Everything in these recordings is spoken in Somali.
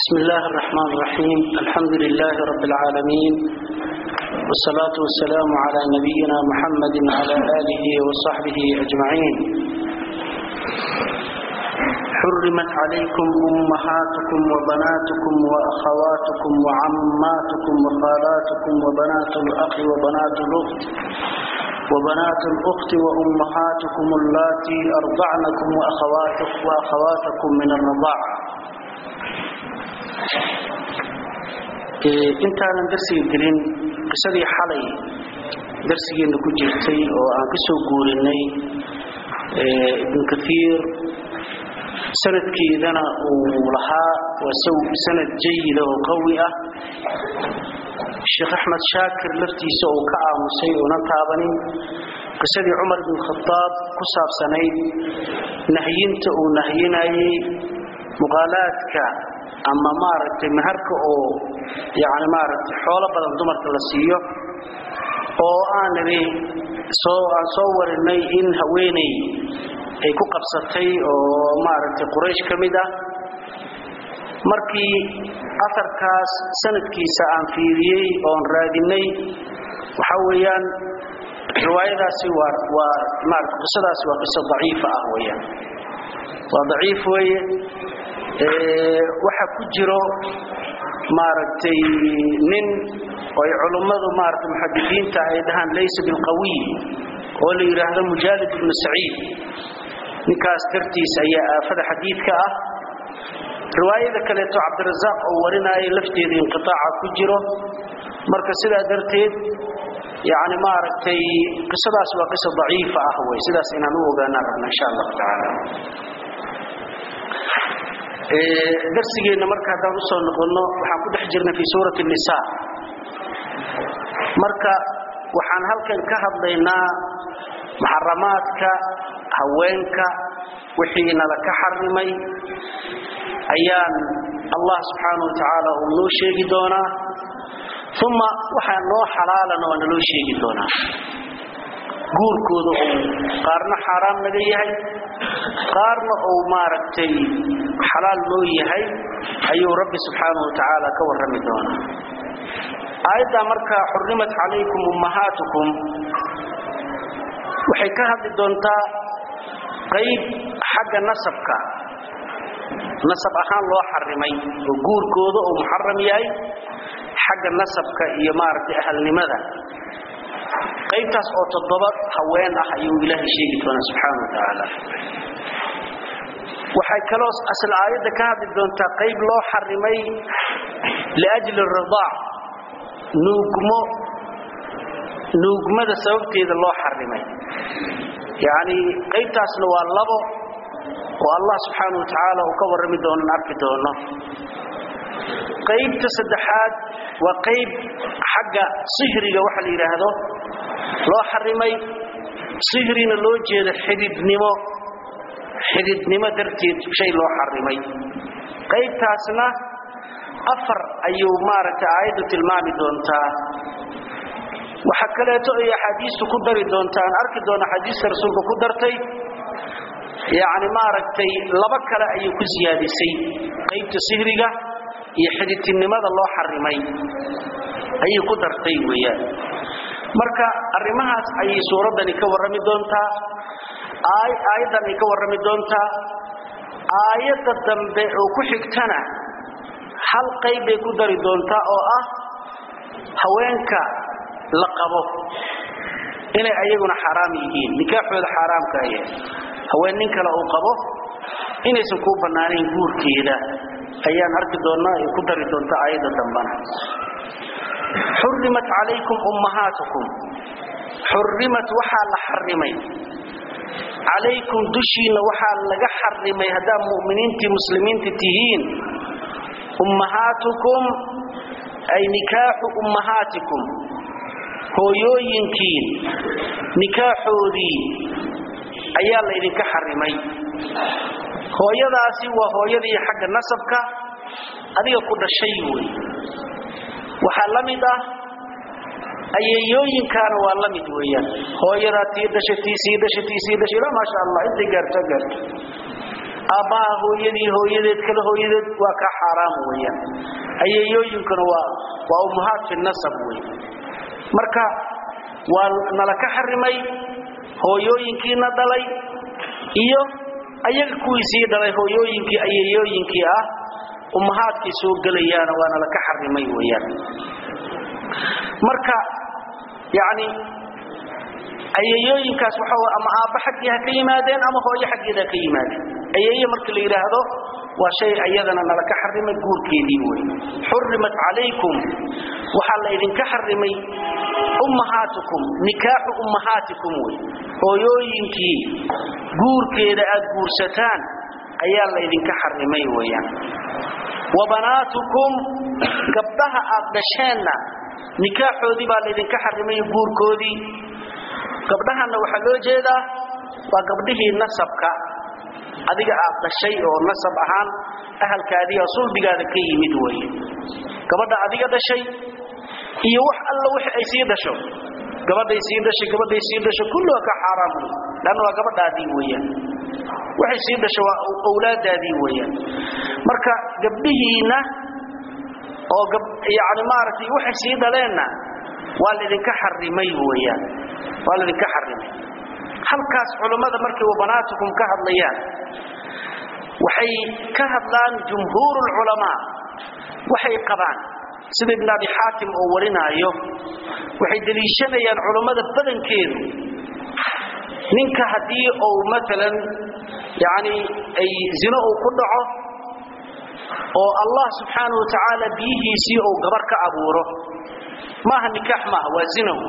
بسم الله الرحمن الرحيم الحمد لله رب العالمين والصلاة والسلام على نبينا محمد وعلى آله وصحبه أجمعين حرمت عليكم أمهاتكم وبناتكم وأخواتكم وعماتكم وخالاتكم وبنات الأخ وبنات الأخت وبنات الأخت وأمهاتكم اللاتي أرضعنكم وأخواتكم, وأخواتكم من الرضاعة intaanan darsiga gelin qisadii xalay darsigeenna ku jirtay oo aan ka soo guurinay ibnu kaiir sanadkeedana uu lahaa waa sanad jayida oo qawi ah sheekh axmed shaakir laftiisa uu ka aamusay uunan taabanin qisadii cumar bin khadaab ku saabsanayd nahyinta uu nahyinayay muqaalaadka ama maaragtay maharka oo yani maaragtay xoolo badan dumarka la siiyo oo aan nidhi soo aan soo warinay in haweeney ay ku qabsatay oo maaragtay quraysh ka mid ah markii asarkaas sanadkiisa aan fiiriyey oon raadinay waxa weeyaan riwaayadaasi waa waa maarata qisadaasi waa qiso daciifa ah weeyaan waa daciif weeye waxa ku jiro maaragtay nin oy culummadu maarata muxadisiinta ay dhahaan laysa bilqawiy oo la yidhaahdo mujaalid ibnu saciid ninkaas dartiis ayaa aafada xadiidka ah riwaayada kaleeto cabdirasaaq oo warinaayo lafteeda inqiaaca ku jiro marka sidaa darteed yani maaragtay qisadaas waa qisa daciifa ah wey sidaas inaan u ogaanaan rabna insha allahu tacaala darsigeenna marka haddaan usoo noqonno waxaan ku dhex jirnay fii suurati nisa marka waxaan halkan ka hadlaynaa muxaramaadka haweenka wixii nala ka xarimay ayaan allah subxaana wa tacaala uu noo sheegi doonaa uma waxaa noo xalaalana waa naloo sheegi doonaa guurkooda uu qaarna xaaraam naga yahay qaarna uu maaragtay xalaal noo yahay ayuu rabbi subxaanahu wa tacaala ka warrami doonaa aayaddaa marka xurrimat calaykum ummahaatukum waxay ka hadli doontaa qayb xagga nasabka nasab ahaan loo xarimay oo guurkooda uu muxaram yahay xagga nasabka iyo maaragtay ahalnimada qaybtaas oo toddoba haween ah ayuu ilaahay sheegi doonaa subxaana wa tacaala waxay kaloo asal aayadda ka hadli doontaa qayb loo xarimay liajli ridaac nuugmo nuugmada sababteeda loo xarimay yacni qaybtaasna waa labo oo allah subxaana wa tacaala uu ka warrami doonan arki doono qaybta saddexaad waa qayb xagga sihriga waxa la yidhaahdo loo xarimay sihrina loo jeedo xididnimo xididnimo darteed shay loo xarimay qaybtaasna afar ayuu maaragtay aayaddu tilmaami doontaa waxa kaleeto ay axaadiistu ku dari doontaa aan arki doona axaadiista rasuulka ku dartay yacni maaragtay laba kale ayuu ku siyaadisay qaybta sihriga iyo xididtinimada loo xarimay ayay ku dartay weeyaan marka arrimahaas ayay suuraddani ka warrami doontaa aayaddan ay ka warrami doontaa aayadda dambe oo ku xigtana hal qayb bay ku dari doontaa oo ah haweenka la qabo inay ayaguna xaaraam yihiin nikaaxooda xaaraamka aya haween nin kale uu qabo inaysan kuu bannaanayn guurkeeda ayaan arki doonnaa ay ku dari doontaa aayadda dambana xurrimat calaykum ummahaatukum xurrimat waxaa la xarimay calaykum dushiinna waxaa laga xarimay haddaad mu'miniintii muslimiinta tihiin ummahaatukum ay nikaaxu ummahaatikum hooyooyinkiin nikaaxoodii ayaa laydinka xarimay hooyadaasi waa hooyadii xagga nasabka adiga ku dhashay wey waxaa la mid ah ayeeyooyinkaana waa la mid weeyaan hooyadaa tii dhasha tii sii dhasha tii sii dhasha ilaa maasha allah intay gaarto gaarto aabbaha hooyadii hooyadeed kale hooyadeed waa ka xaaraam weeyaan ayeeyooyinkuna waa waa ummahaat fi nasab wey marka waa nala ka xarimay hooyooyinkiina dhalay iyo ayaga kuwii sii dhalay hooyooyinkii ayeeyooyinkii ah ummahaadkay soo gelayaana waa nala ka xarimay weeyaan marka yacni ayeeyooyinkaas waxa ama aabba xaggii ha ka yimaadeen ama hooyo xaggeeda ha ka yimaadeen ayeeye marka la yidhaahdo waa shay ayadana nala ka xarimay guurkeedii wey xurimat calaykum waxaa la idinka xarimay ummahaatukum nikaaxu ummahaatikum wey hooyooyinkii guurkeeda aad guursataan ayaa la idinka xarimay weeyaan wa banaatukum gabdhaha aad dhasheenna nikaaxoodii baa laydinka xarimay guurkoodii gabdhahanna waxaa loo jeedaa waa gabdhihii nasabka adiga aad dhashay oo nasab ahaan ahalkaadii oo sulbigaada ka yimid weeye gabadha adiga dhashay iyo wax alla wixii ay sii dhasho gabadhay sii dhashay gabadhay sii dhasho kulluha ka xaaraam wey lanna waa gabadhaadii weeyaan waxay sii dhasho waa awlaadaadii weeyaan marka gabdhihiinna oo yani maaragtay waxay sii dhaleenna waa laydinka xarimay weeyaan waa laydinka xarimay halkaas culammada markay wabanaatukum ka hadlayaan waxay ka hadlaan jumhuur lculamaa waxay qabaan sida ibn abi xaakim oo warinaayo waxay deliishanayaan culammada badankeedu ninka haddii uu maalan yani ay zino uu ku dhaco oo allah subxaana wa tacaala biyihiisii uu gabar ka abuuro maaha nikaax maaha waa zinow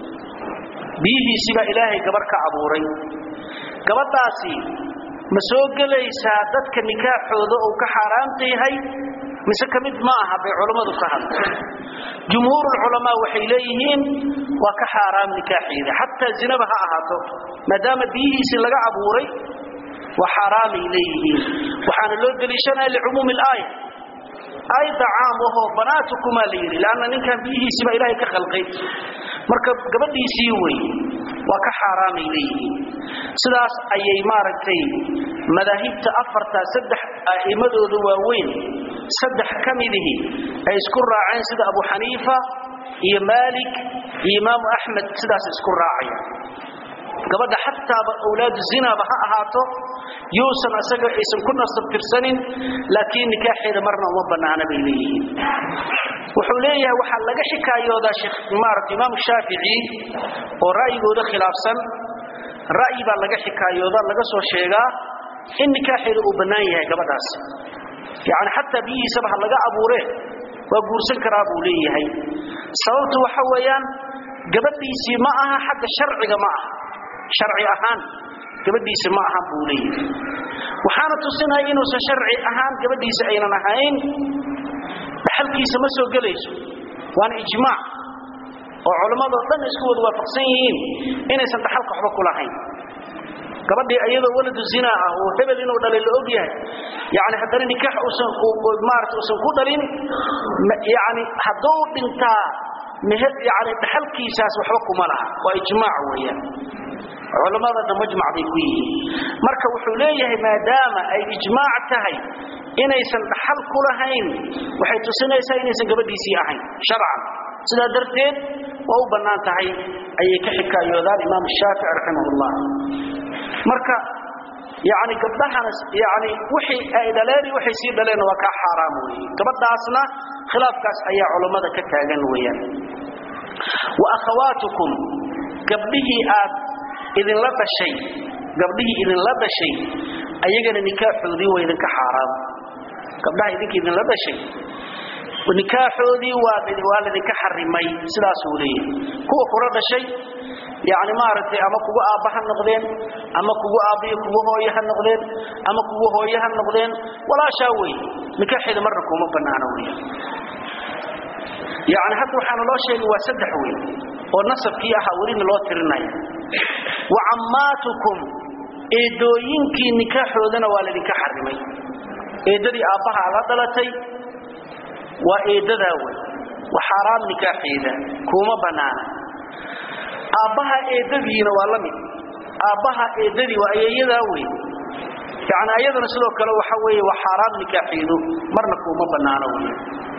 biyihiisii baa ilaahay gabar ka abuuray gabadhaasi ma soo gelaysaa dadka nikaaxooda uu ka xaaraamta yahay mise ka mid ma aha bay culammadu ka hadla jumhuurulculamaa waxay leeyihiin waa ka xaaraam nikaaxeeda xataa zinaba ha ahaato maadaama biyihiisii laga abuuray waa xaaraamay leeyihiin waxaana loo deliishanaya licumuumi alaaya aayadda caam ahoo banaatukumaa la yidhi leanna ninkan biyihiisiibaa ilaahay ka khalqay marka gabadhiisii wey waa ka xaaraamay leeyihiin sidaas ayay maaragtay madaahibta afarta saddex a'immadooda waaweyn saddex ka midihi ay isku raaceen sida abu xaniifa iyo maalik iyo imaamu axmed sidaas isku raacaya gabadha xataaba awlaadu zinaaba ha ahaato yuusan asaga aysan ku nasab tirsanin laakiin nikaaxeeda marna uma bannaana bay leeyihiin wuxuu leeyahay waxaa laga xikaayoodaa sheekh maaragta imaam shaafici oo ra'yigooda khilaafsan ra'yi baa laga xikaayooda laga soo sheegaa in nikaaxeeda uu bannaan yahay gabadhaas yacni xataa biyihiisaba ha laga abuuree waa guursan karaa buu leeyahay sababtu waxa weeyaan gabadhiisii ma aha xagga sharciga ma aha sharci ahaan gabadhiisa ma ahan buu leeyahay waxaana tusinaya inuusan sharci ahaan gabadhiisa aynan ahayn dhaxalkiisa ma soo gelayso waana ijmaac oo culammadoo dhan isku wada waafaqsan yihiin inaysan dhaxalka waxba ku lahayn gabadhii iyadoo waladu zina ah oo hebel inuu dhalay la og yahay yani haddana nikaax usan maarata usan ku dhalin yani hadduu dhintaa yani dhaxalkiisaas waxba kuma laha waa ijmaac weeyaan culammada dhan majmac bay ku yihiin marka wuxuu leeyahay maadaama ay ijmaac tahay inaysan dhaxal ku lahayn waxay tusinaysaa inaysan gabadhiisii ahayn sharcan sidaa darteed waa u bannaan tahay ayay ka xikaayoodaan imaam shaafici raximahullah marka yani gabdhahana yani wixii ay dhaleen waxay sii dhaleen waa kaa xaaraam weeye gabadhaasna khilaafkaas ayaa culammada ka taagan weeyaan wa akhawaatukum gabdhihii aad idinla dhashay gabdhihii idinla dhashay ayagana nikaaxoodii waa idinka xaaraam gabdhaha idinka idinla dhashay nikaaxoodii waa waa laydinka xarimay sidaasuu leeyahay kuwa kula dhashay yani maaragtay ama kugu aabba ha noqdeen ama kugu aabbiyo kugu hooye ha noqdeen ama kugu hooye ha noqdeen walaashaa wey nikaaxeeda marna kuma bannaano wey yani hadda waxaana loo sheegay waa saddex wey oo nasabkii ahaa welina loo tirinaya wa cammaatukum eedooyinkii nikaaxoodana waa laydinka xarimay eeddadii aabbahaa la dhalatay waa eeddadaa wey wa xaaraam nikaaxeeda kuma bannaana aabbaha eeddadiina waa la mid aabbaha eeddadii waa ayeeyadaa wey yani ayadana sidoo kale waxa weeye waa xaaraam nikaaxiidu marna kuuma bannaano wey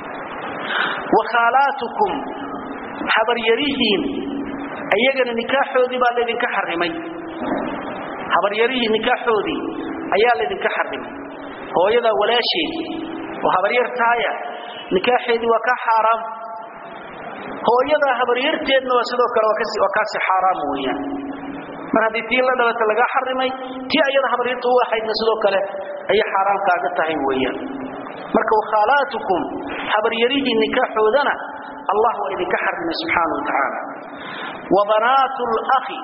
wakhaalaatukum habaryarihiin ayagana nikaaxoodii baa laydinka xarimay habaryarihii nikaaxoodii ayaa laydinka xarimay hooyadaa walaasheed oo habaryartaaya nikaaxeedii waa ka xaaraam hooyadaa habaryarteedna waa sidoo kale waa kaasi xaaraam weeyaan mar haddii tii la dhalata lagaa xarimay tii ayada habaryarta u ahaydna sidoo kale ayay xaaraam kaaga tahay weeyaan marka wakhaalaatukum habaryarihii nikaaxoodana allah waa idinka xarimay subxaana wa tacaala wa banaatu lakhi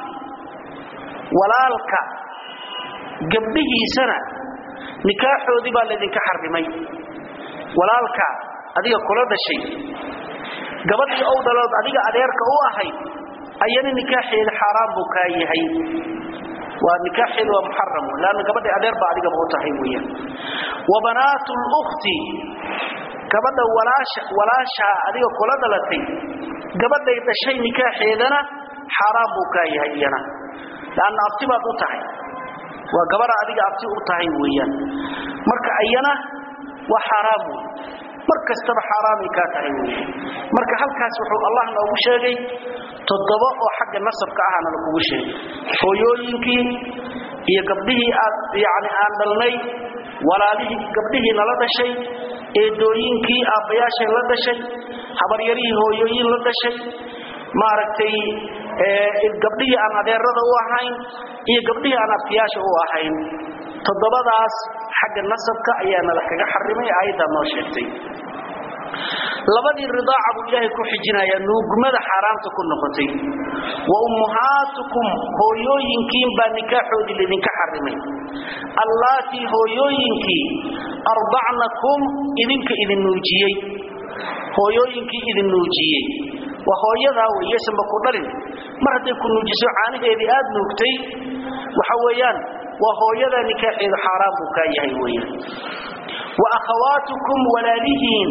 walaalka gabdhihiisana nikaaxoodii baa laydinka xarimay walaalka adiga kula dhashay gabadhii ow dhalood adiga adeerka u ahayd ayana nikaaxeeda xaaraan buu kaa yahay waa nikaaxeeda waa muxaram laanna gabadhii adeer baa adigaba u tahay weeyaan wa banaatu lukhti gabadha walaasha walaashaa adiga kula dhalatay gabadhay dhashay nikaaxeedana xaaraan buu kaa yahay iyana laanna abti baad u tahay waa gabadha adiga abti u tahay weeyaan marka ayana waa xaaraam wey mar kastaba xaaraamay kaa tahay weeyaan marka halkaas wuxuu allah noogu sheegay toddoba oo xagga nasabka ahana lagugu sheegay hooyooyinkii iyo gabdhihii aad yani aan dhalnay walaalihii gabdhihii nala dhashay eedooyinkii aabbayaashay la dhashay habaryarihii hooyooyin la dhashay maaragtay gabdhihii aan adeerada u ahayn iyo gabdhihii aan abtiyaasha u ahayn toddobadaas xagga nasabka ayaana la kaga xarimay aayaddaa noo sheegtay labadii ridaaca buu ilaahay ku xijinayaa nuugmada xaaraamta ku noqotay wa ummuhaatukum hooyooyinkiin baa nikaaxoodii laydinka xarimay allaatii hooyooyinkii ardacnakum idinka idin nuujiyey hooyooyinkii idin nuujiyey waa hooyadaa weyeysanba ku dhalin mar hadday ku nuujiso caanaheedii aad nuugtay waxa weeyaan waa hooyadaa nikaaxeedu xaaraan buu kaa yahay weeyaan wa akhawaatukum walaalihiin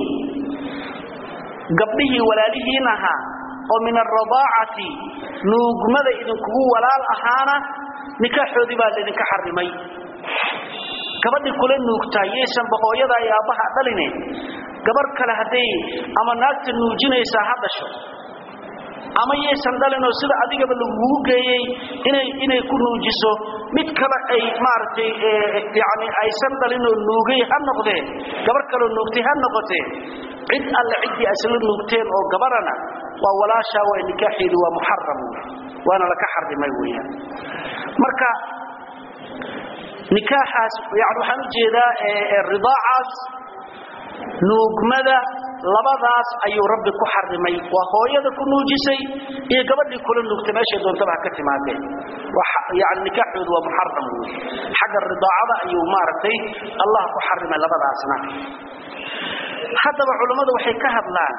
gabdhihii walaalihiin ahaa oo min alradaacati nuugmada idinkugu walaal ahaana nikaaxoodii baa laydinka xarimay gabadhii kula nuugtaa yaysanba hooyadaa iyo aabbaha dhaline gabar kale hadday ama naagta nuujinaysaa ha dhasho ama yaysan dhalinoo sida adigaba lagugu geeyey inay inay ku nuujiso mid kale ay maaragtay yani aysan dhalinoo nuugay ha noqdee gabar kaloo nuugtay ha noqotee cid alle ciddii asla nuugteen oo gabarana waa walaashaa waa nikaaxeedu waa muxaram waana laka xarimay weeyaan marka nikaaxaas yani waxaan u jeedaa ridaacaas nuugmada labadaas ayuu rabbi ku xarimay waa hooyada ku nuujisay iyo gabadhii kula nuugtay meeshay doontaba ha ka timaadeen yani nikaaxoodu waa muxaram wey xagga ridaacada ayuu maaragtay allah ku xarimay labadaasna haddaba culammadu waxay ka hadlaan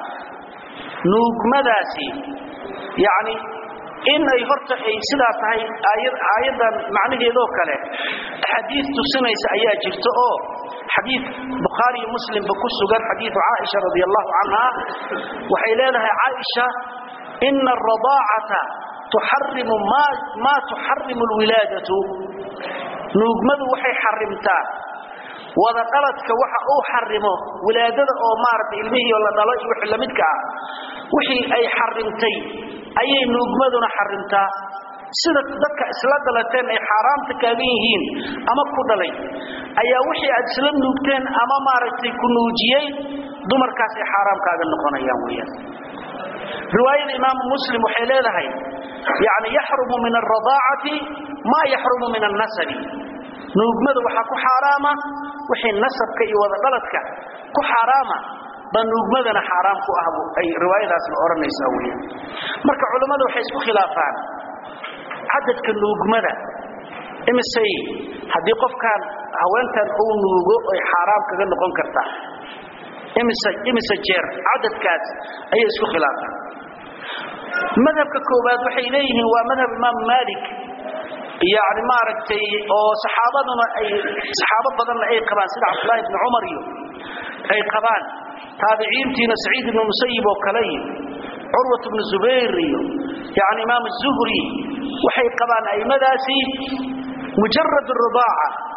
nuugmadaasi yani in ay horta ay sidaa tahay aayaddan macnaheedoo kale axaadiis tusinaysa ayaa jirta oo xadiid bukhaari iyo muslimba ku sugan xadiidu caaisha radi allahu canha waxay leedahay caaisha ina aradaacata tuxarimu maa tuxarimu lwilaadatu nuugmadu waxay xarimtaa wada dhaladka waxa uu xarimo wilaadada oo maaragtay ilmihii la dhalo iyo wixii lamidka ah wixii ay xarimtay ayay nuugmaduna xarimtaa sida dadka isla dhalateen ay xaaraamta kaagan yihiin ama ku dhalay ayaa wixii aad isla nuugteen ama maaragtay ku nuujiyey dumarkaas ay xaaraam kaaga noqonayaan weeyaan riwaayada imaamu muslim waxay leedahay yani yaxrumu min alradaacati maa yaxrumu min annasabi nuugmada waxaa ku xaaraama wixii nasabka iyo wada dhaladka ku xaaraama ba nuugmadana xaaraam ku ah ay riwaayadaasna odhanaysaa weeyaan marka culammadu waxay isku khilaafaan cadadka nuugmada imisay haddii qofkaan haweentan uu nuugo ay xaaraam kaga noqon kartaa imise imise jeer cadadkaas ayay isku khilaafaan madhabka koowaad waxay leeyihiin waa madhab imaam maalik yani maaragtay oo saxaabaduna ay saxaabo badanna ay qabaan sida cabdullaahi ibni cumar iyo ay qabaan taabiciintiina saciid ibnu musayib oo kale iyo curwat ibnu zubayr iyo yani imaam zuhri waxay qabaan aimadaasi mujarad ridaaca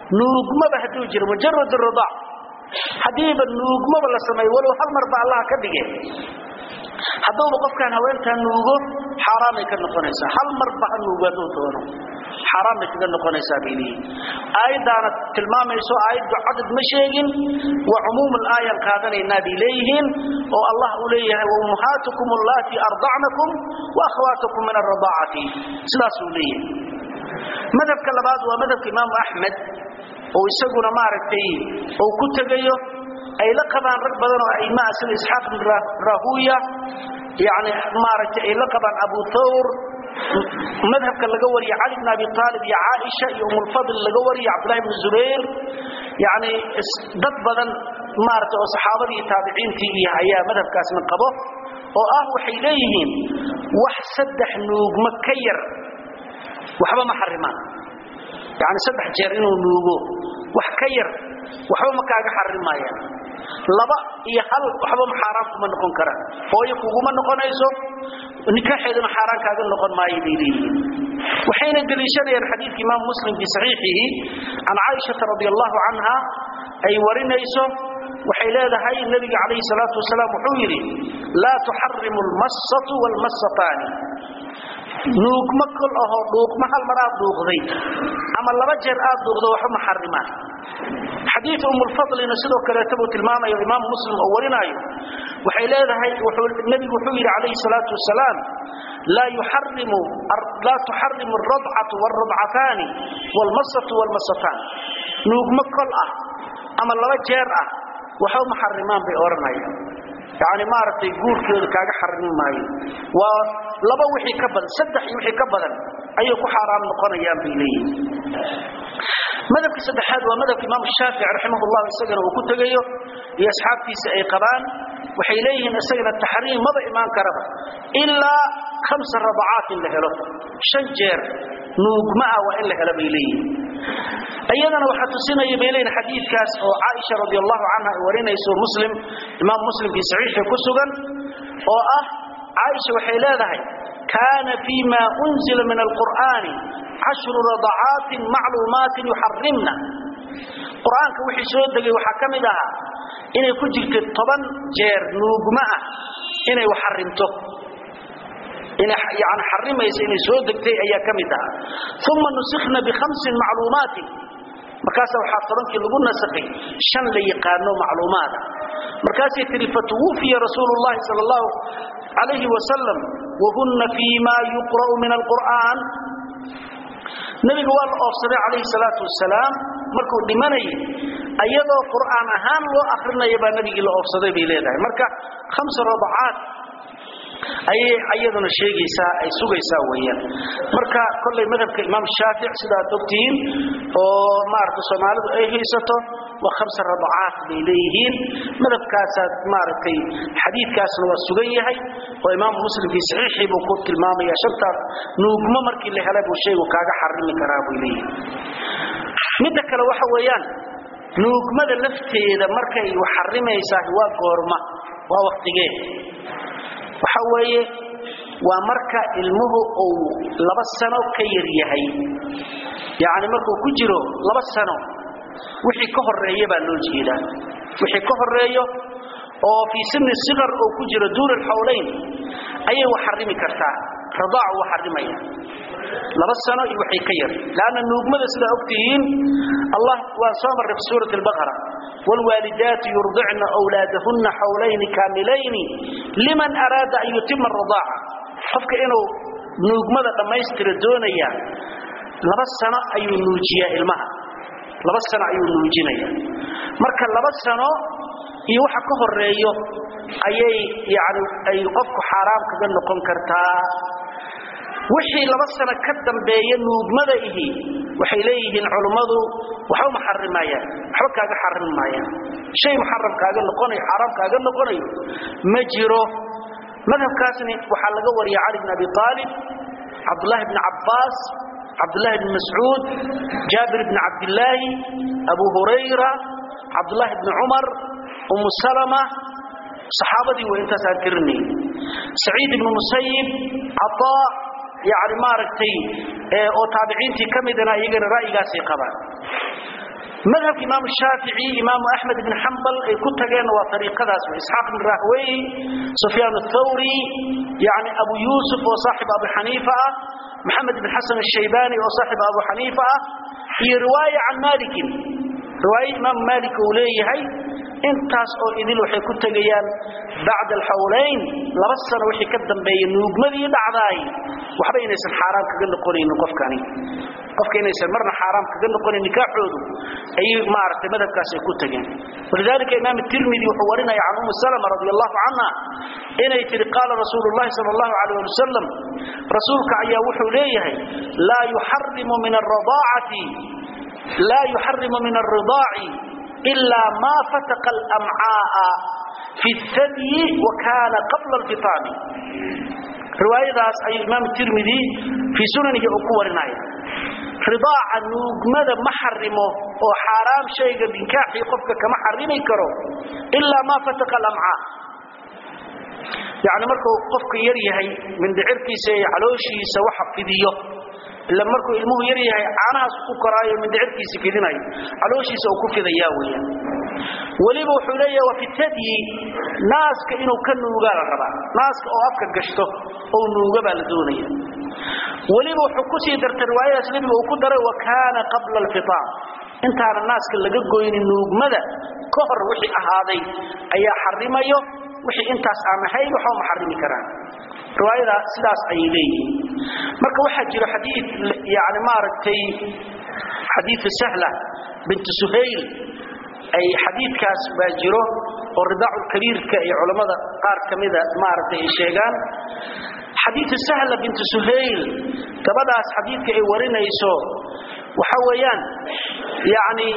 nuugmaba hadduu jiro mujarad ridaac haddiiba nuugmaba la sameeyo walow hal mar ba allah ka dhige hadduuba qofkaan haweentaan nuugo xaaraamay ka noqonaysaa hal marba ha nuugo hadduu doono xaaraan bay kaga noqonaysaa bay leeyihin aayaddaana tilmaamayso aayaddu cadad ma sheegin waa cumuum alaayan qaadanaynaa bay leeyihiin oo allah uu leeyahay waummahaatukum allaatii ardacnakum wa akhwaatukum min alradaacati sidaasuu leeyahay madhabka labaad waa madhabka imaamu axmed oo isaguna maaragtay uu ku tegayo ay la qabaan rag badan oo aimaa sida isxaaq bin rahuya yani maaragtay ay la qabaan abu thawr madhabka laga wariya cali bn abi aalib iyo caaisha iyo umulfadl laga wariya cabdullahi bn zubayr yani dad badan maarata oo saxaabadii iyo taabiciintii iyo ayaa madhabkaasna qabo oo ah waxay leeyihiin wax saddex nuugma ka yar waxba ma xarimaan yani saddex jeer inuu nuugo wax ka yar waxba ma kaaga xarimaayaan laba iyo hal waxba ma xaaraan kuma noqon karaan hooyo kuguma noqonayso nikaaxeeduna xaaraan kaaga noqon maayo bay leeyihiin waxayna deliishanayaan xadiidka imaam muslim fi saxiixihi can caaishata radi allahu canha ay warinayso waxay leedahay nabiga calayhi salaatu wasalaam wuxuu yidhi laa tuxarimu almassatu waalmassataani nuugma kol ahoo dhuuqma hal mar aad dhuuqday ama laba jeer aad dhuuqdo waxba ma xarimaan xadiid umulfadlina sidoo kaleeta buu tilmaamayo imaam muslim oo warinaayo waxay leedahay nebigu wuxuu yidhi calayhi salaatu wasalaam laa yuxarimu laa tuxarimu alradcatu waalradcataani waalmasatu waalmasataan nuugma kol ah ama laba jeer ah waxba ma xarimaan bay odhanayaan yani maaragtay guurkeedu kaaga xarimi maayo waa laba wixii ka badan saddex iyo wixii ka badan ayay ku xaaraam noqonayaan bay leeyihin madhabka saddexaad waa madhabka imaam shaafici raximah llah isagana uu ku tegayo iyo asxaabtiisa ay qabaan waxay leeyihiin isagana taxriim maba imaan karaba ilaa khamsa rabacaat in la helo shan jeer nuugma ah waa in la helo bay leeyihiin iyadana waxaa tusinaya bay leeyihin xadiidkaas oo caaisha radi allahu canha ay warinayso muslim imaam muslim fii saxiixi ku sugan oo ah caaisha waxay leedahay kaana fii ma unzila min alqur'aani cashru radacaatin macluumaatin yuxarimna qur-aanka wixii soo degay waxaa ka mid ahaa inay ku jirta toban jeer nuugma ah inay wax xarimto yani xarimaysa inay soo degtay ayaa ka mid ahaa uma nusikhna bikhamsin macluumaatin markaasa waxaa tobankii lagu nasakhay shan la yaqaano macluumaada markaasay tihi fatuwufiya rasuulu llahi sal allahu calayhi wasalam wahunna fii ma yuqra'u min alqur'aan nabiga waa la oofsaday calayhi salaatu wasalaam markuu dhimanayay ayadoo qur'aan ahaan loo akrinaya baa nabigii la oofsaday bay leedahay marka khamsa radacaat ayay ayaduna sheegaysaa ay sugaysaa weeyaan marka kollay madhabka imaam shaafic sidaad ogtihiin oo maaragta soomaalidu ay haysato waa khamsa radacaat bay leeyihiin madhabkaasaad maaragtay xadiidkaasna waa sugan yahay oo imaam muslim fii saxiixii buu ku tilmaamaya shantaas nuugmo markii la helay buu shaygu kaaga xarimi karaa bay leeyihiin midda kale waxa weeyaan nuugmada lafteeda markay wax xarimaysaa waa goorma waa waktigee waxa weeye waa marka ilmuhu uu laba sano ka yar yahay yacni markuu ku jiro laba sano wixii ka horeeya baa loo jeedaa wixii ka horeeyo oo fii sini siqar oo ku jiro duuna alxawlayn ayay wax xarimi kartaa radaacu waa xarimaya laba sano iyo waxay ka yar laanna nuugmada sidaa ogtihiin allah waan soo marray fi suurati albaqara waalwaalidaatu yurdicna wlaadahunna xawlayni kaamilayni liman araada an yutima aradaaca qofka inuu nuugmada dhammaystira doonaya laba sano ayuu nuujiyaa ilmaha laba sano ayuu nuujinaya marka laba sano iyo waxa ka horeeyo ayay yani ay qofku xaaraam kaga noqon kartaa wixii laba sano ka dambeeya nuugmada ihi waxay leeyihiin culummadu waxba ma xarimayaan waxba kaaga xarimi maayaan shay muxaram kaaga noqonayo xaaraam kaaga noqonayo ma jiro madhabkaasni waxaa laga wariya cali bn abi aalib cabdullaahi bni cabbaas cabdullaahi bni mascuud jaabir bni cabdillaahi abu hurayra cabdullaahi bni cumar umu salama saxaabadii way intaas aan tirinay saciid ibnu musayib cataa yani maaragtay oo taabiciintii ka midana iyagana ra'yigaasay qabaan madhabka imaam shaafici imaam ahmed ibn hanbal ay ku tageen waa tariiqadaas isxaaq ibn rahway sufyan athawri yani abu yusuf oo saaxib abu xaniifa ah محمد بن حسن الشيباني وصاحب أبو حنيفة هي رواية عن مالك رواية إمام مالك وليه هي intaas oo idil waxay ku tagayaan bacda alxawlayn laba sano wixii ka dambeeyay nuugmadii dhacdaay waxba inaysan xaaraam kaga noqonaynin qofkani qofka inaysan marna xaaraam kaga noqonayn nikaaxoodu ay maaragtay madhabkaas ay ku tageen walidaalika imaam tirmidi wuxuu warinaya can umu salama radi allahu canha inay tiri qaala rasuulu llahi sala allahu calayh ali wasalam rasuulka ayaa wuxuu leeyahay laa yuxarimu min alradaacati laa yuxarimu min alridaaci إلا ما فتق الأمعاء في الثدي وكان قبل الفطام رواية داس أي إمام الترمذي في سننه أقوى رناية رضاع نوغمد محرمه وحرام شيء بنكاحي قفك كمحرمي كرو إلا ما فتق الأمعاء يعني مركو قفك يريهي من دعركي سيحلوشي سوحف في ديو ila markuu ilmuhu yar yahay caanahaas ku koraayo mindhicirkiisa fidinayo calooshiisa uu ku fidayaa weeyaan weliba wuxuu leeyahay waa fitadyi naaska inuu ka nuugaa la rabaa naaska oo afka gashto oo nuuga baa la doonaya weliba wuxuu ku sii dartay riwaayadaas nebiga uu ku daray wa kaana qabla alfitaam intaana naaska laga goynin nuugmada ka hor wixii ahaaday ayaa xarimayo wixii intaas aan ahayn waxba ma xarimi karaan riwaayada sidaas ayay leeyihiin marka waxaa jiro xadiid yani maaragtay xadiid sahla bint suhayl ay xadiidkaas baa jiro oo ridaacu kabiirka iyo culamada qaar kamida maaragtay ay sheegaan xadiid sahla bint suhayl gabadhaas xadiidka ay warinayso waxa weeyaan yani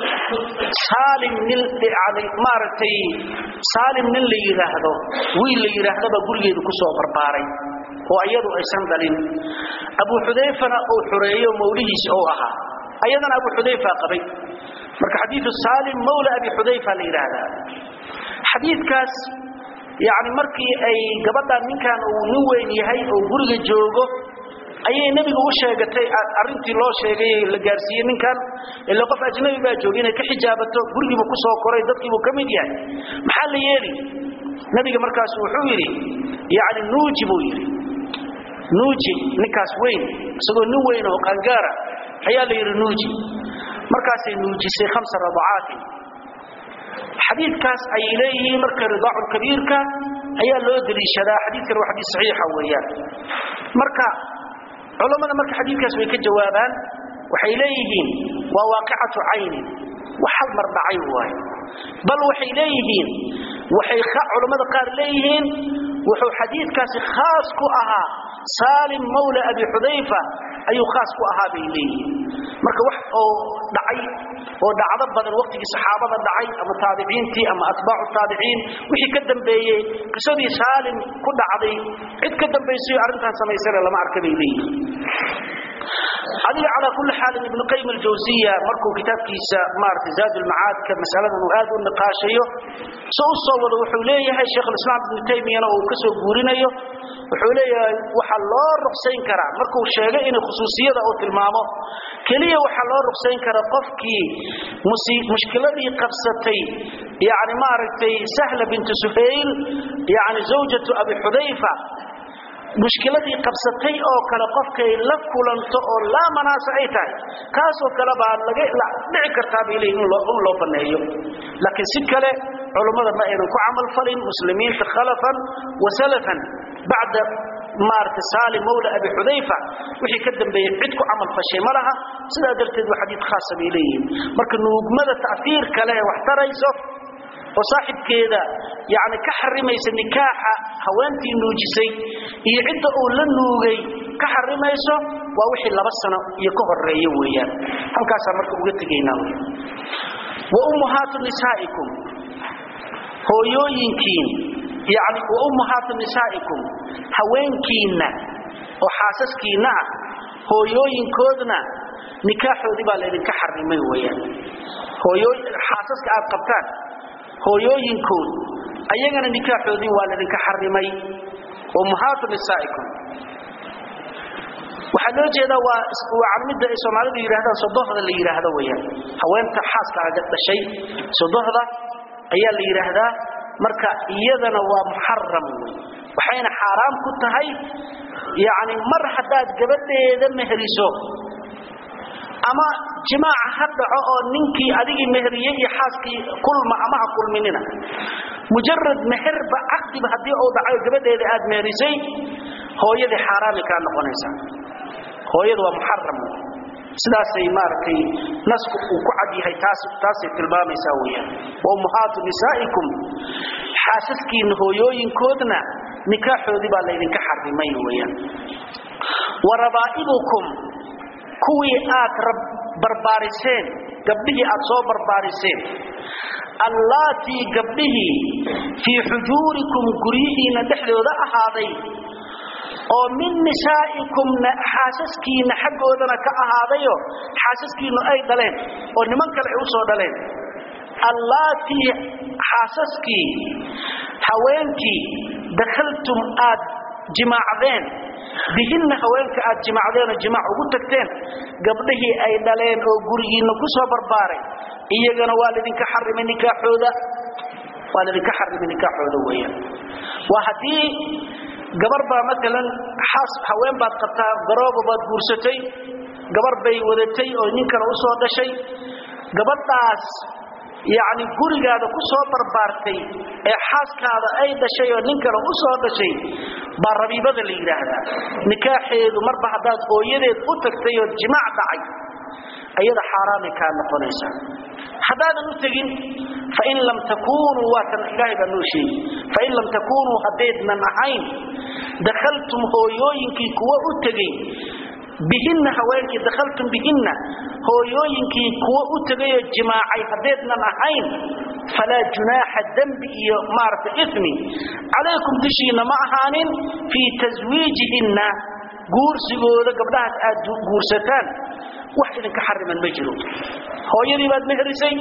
saalim nin yani maaragtay saalim nin la yiraahdo wiil la yiraahdaba gurigeedu ku soo barbaaray oo iyadu aysan dhalin abu xudayfana uu xureeyo mawlihiis oo ahaa ayadana abu xudayfa qabay marka xadiidu saalim mawla abi xudayfa la yiraahdaa xadiidkaas yani markii ay gabadhan ninkan uu nin weyn yahay oo guriga joogo ayay nabiga u sheegatay arintii loo sheegay la gaarsiiyey ninkan ila qof ajnabi baa joogay inay ka xijaabato gurigiiba ku soo koray dadkiibuu ka mid yahay maxaa la yeeli nabiga markaas wuxuu yidhi yani nuuji buu yidhi nuuji ninkaas weyn isagoo nin weyn oo qangaara ayaa la yidhi nuuji markaasay nuujisay khamsa radacaatin xadiidkaas ayay leeyihiin marka ridaacu kabiirka ayaa loo daliishadaa xadiidkan waa xadiid saxiixa weeyaan marka culamada marka xadiidkaas way ka jawaabaan waxay leeyihiin waa waaqicatu caynin wax hal mar dhacay waaye bal waxay leeyihiin waxay culamada qaar leeyihiin wuxuu xadiidkaasi khaas ku ahaa saalim mawla abi xudayfa ayuu khaas ku ahaa bay leeyihiin marka wax oo dhacay oo dhacdo badan waqtigii saxaabada dhacay ama taabiciintii ama atbaacu taabiciin wixii ka dambeeyey qisadii saalim ku dhacday cid ka dambaysay arrintan samaysana lama arka bay leeyihiin adiga calaa kulli xaalin ibnu qayim aljawsiya markuu kitaabkiisa maaragtay zaad ulmacaadka masaladan uu aad u niqaashayo so u soo wado wuxuu leeyahay sheekh alislaam ibnu taymiyana uu ka soo guurinayo wuxuu leeyahay waxaa loo ruqsayn karaa markuu sheegay inay khusuusiyada uu tilmaamo keliya waxaa loo ruqsayn karaa qofkii mushkiladii qabsatay yani maaragtay sahla bintu suhayl yani zawjatu abi xudayfa mushkiladii qabsatay oo kale qofkay la kulanto oo laa manaasa ay tahay kaasoo kale baa laga dhici kartaa bay leeyihin in loo baneeyo laakiin si kale culummada ma aynan ku camal falin muslimiinta khalafan wa salafan bacda maaragtay saalim mawla abi xudayfa wixii ka dambeeyey cid ku camal fashay ma laha sidaa darteed waa xadiid khaasa bay leeyihiin marka nuugmada ta'fiir kale ee wax tarayso oo saaxibkeeda yani ka xarimaysa nikaaxa haweentii nuujisay iyo cidda uu la nuugay ka xarimayso waa wixii laba sano iyo ka horeeya weeyaan halkaasaa marka uga tegaynaa wy wa ummuhaatu nisaa'ikum hooyooyinkiin yani wa ummuhaatu nisaa'ikum haweenkiinna oo xaasaskiinna ah hooyooyinkoodna nikaaxoodii baa laydinka xarimay weeyaan hooyoo xaasaska aad qabtaan hooyooyinkood ayagana nikaaxoodii waa laydinka xarimay ummahaatu nisaa'ikum waxaa loo jeedaa waa waa midda ay soomaalidu yidhaahdaan sodohda la yidhaahdo weeyaan haweenta xaaska aga dhashay sodohda ayaa la yidhaahdaa marka iyadana waa muxaram wey waxayna xaaraam ku tahay yacni mar haddaad gabadheeda meheriso ama jimaaca ha dhaco oo ninkii adigii meheriyey iyo xaaskii kulma ama ha kulminina mujarad meherba caqdiba haddii uu dhacayo gabadheeda aad meherisay hooyadii xaaraami kaa noqonaysaa hooyadu waa muxaram sidaasay maaragtay nasku uu ku cad yahay taas taasay tilmaamaysaa weeyaan wa ummahaatu nisaa'ikum xaasaskiinna hooyooyinkoodna nikaaxoodii baa laydinka xarimay weeyaan wa rabaa'ibukum kuwii aad barbaariseen gabdhihii aad soo barbaariseen allaatii gabdhihii fii xujuurikum guryihiinna dhexdooda ahaaday oo min nisaa'ikum xaasaskiinna xaggoodana ka ahaadayo xaasaskiinnu ay dhaleen oo niman kale ay u soo dhaleen allaatii xaasaskii haweenkii dakhaltum aad jimaacdeen bihinna haweenka aad jimaacdeenoo jimaac ugu tagteen gabdhihii ay dhaleen oo gurigiinna ku soo barbaaray iyagana waa laydinka xarimay nikaaxooda waa laydinka xarimay nikaaxooda weeyaan waa haddii gabar baa maalan xaas haween baad qabtaa garooba baad guursatay gabar bay wadatay oo nin kale u soo dhashay gabadhaas yacni gurigaada ku soo barbaartay ee xaaskaada ay dhashay oo nin kale u soo dhashay baa rabiibada la yidhaahdaa nikaaxeedu marba haddaad hooyadeed u tagtay oo jimaac dhacay ayada xaaraamay kaa noqonaysaa haddaadan u tegin fain lam takunuu waatan ilaahay baa noo sheegi fain lam takunuu haddaydnan ahayn dakhaltum hooyooyinkii kuwa u tegey bihinna haweenkii dakhaltum bihinna hooyooyinkii kuwa u tegayoo jimaacay haddaydnan ahayn falaa junaaxa dembi iyo maaragta ismi calaykum dushiinna ma ahaanin fii taswiijihinna guursigooda gabdhahaas aad guursataan wax idinka xariman ma jiro hooyadii baad meherisay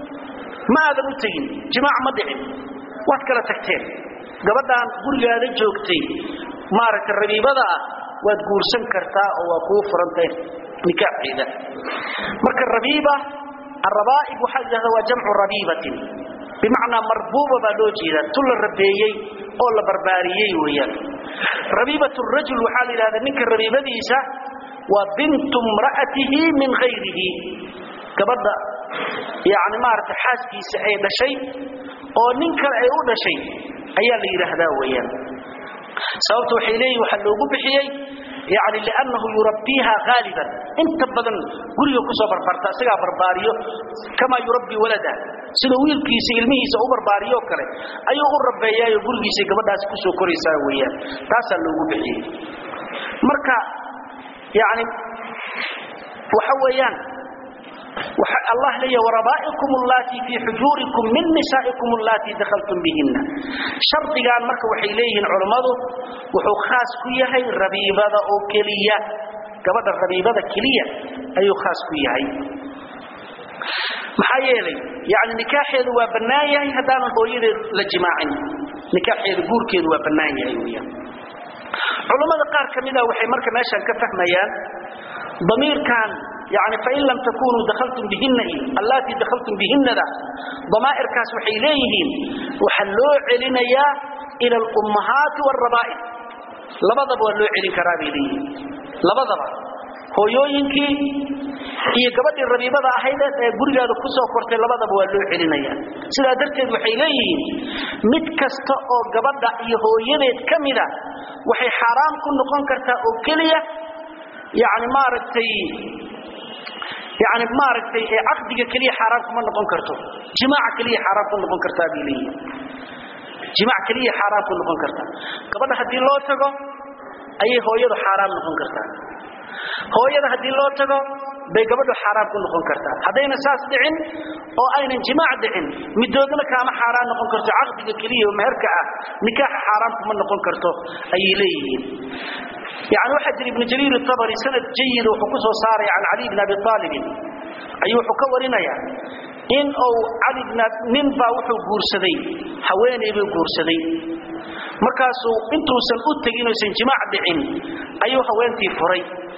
ma aadan u tegin jimaac ma dhicin waad kala tagteen gabadhaan gurigaada joogtay maaragtay rabiibada ah waad guursan kartaa oo waa kuu furantay nikaaxeeda marka rabiiba arrabaa'ib waxaa la yidhahdaa waa jamcu rabiibatin bimacnaa marbuuba baa loo jeedaa tu la rabeeyey oo la barbaariyey weeyaan rabiibat rajul waxaa la yidhahdaa ninka rabiibadiisa waa bintu mra'atihi min hayrihi gabadha yani maaragtay xaaskiisa ay dhashay oo nin kale ay u dhashay ayaa la yidhaahdaa weeyaan sababta waxay leeyihin waxaa loogu bixiyey yani liannahu yurabbiiha haaliban inta badan guriga kusoo barbarta isagaa barbaariyo kamaa yurabbii walada sida wiilkiisa ilmihiisa u barbaariyo kale ayuu u rabeeyaayo gurigiisa gabadhaasi kusoo koraysaa weeyaan taasaa loogu bixiyey marka yani waxa weeyaan الله لي وربائكم اللاتي في حجوركم من نسائكم اللاتي دخلتم بهن شرط كان marka waxay leeyihiin culimadu wuxuu khaas ku yahay rabiibada oo kaliya gabadha rabiibada kaliya ayuu khaas ku yahay maxaa yeelay yani nikaaxeedu waa bannaan yahay haddaanan hooyadeed la jimaacin nikaaxeedu guurkeedu waa bannaan yahay weeyaan culimmada qaar ka mida waxay marka meeshan ka fahmayaan damiirkan يعني فإن لم تكونوا دخلتم بهن اللاتي دخلتم بهن ذا ضمائر كاس وحيليهن وحلو علينا إلى الأمهات والربائب لبضب ولو علين كرابي ليه لبضب هو يوينكي iyo gabadhii rabiibada ahayd ee gurigaada ku soo kortay labadaba waa loo celinaya sidaa darteed waxay leeyihiin mid kasta oo gabadha iyo hooyadeed ka mida waxay xaaraam ku noqon kartaa oo keliya yani maaragtay يعني ما ركتي عقدك كليه حرام كما نقول كرتو جماعة كليه حرام كما نقول كرتا بيلي جماعة كليه حرام كما نقول كرتا قبل هدي لو تغو اي هو يدو حرام نقول كرتا هو يدو هدي لو تغو bay gabadhu xaraam ku noqon kartaa hadayna saas dhicin oo aynan jimaac dhicin midoodna kaama xaraam noqon karto aqdiga kaliya oo meherka ah nikaax xaraam kuma noqon karto ay leeyihiin يعني واحد ابن جرير الطبري سند جيد وحكسه صاري عن علي بن أبي طالب أيو حكورنا يعني إن أو علي بن من باوحو قورسدي حواني بي قورسدي مركاسو انتو سن أتقين وسن جماع دعين أيو حوانتي فري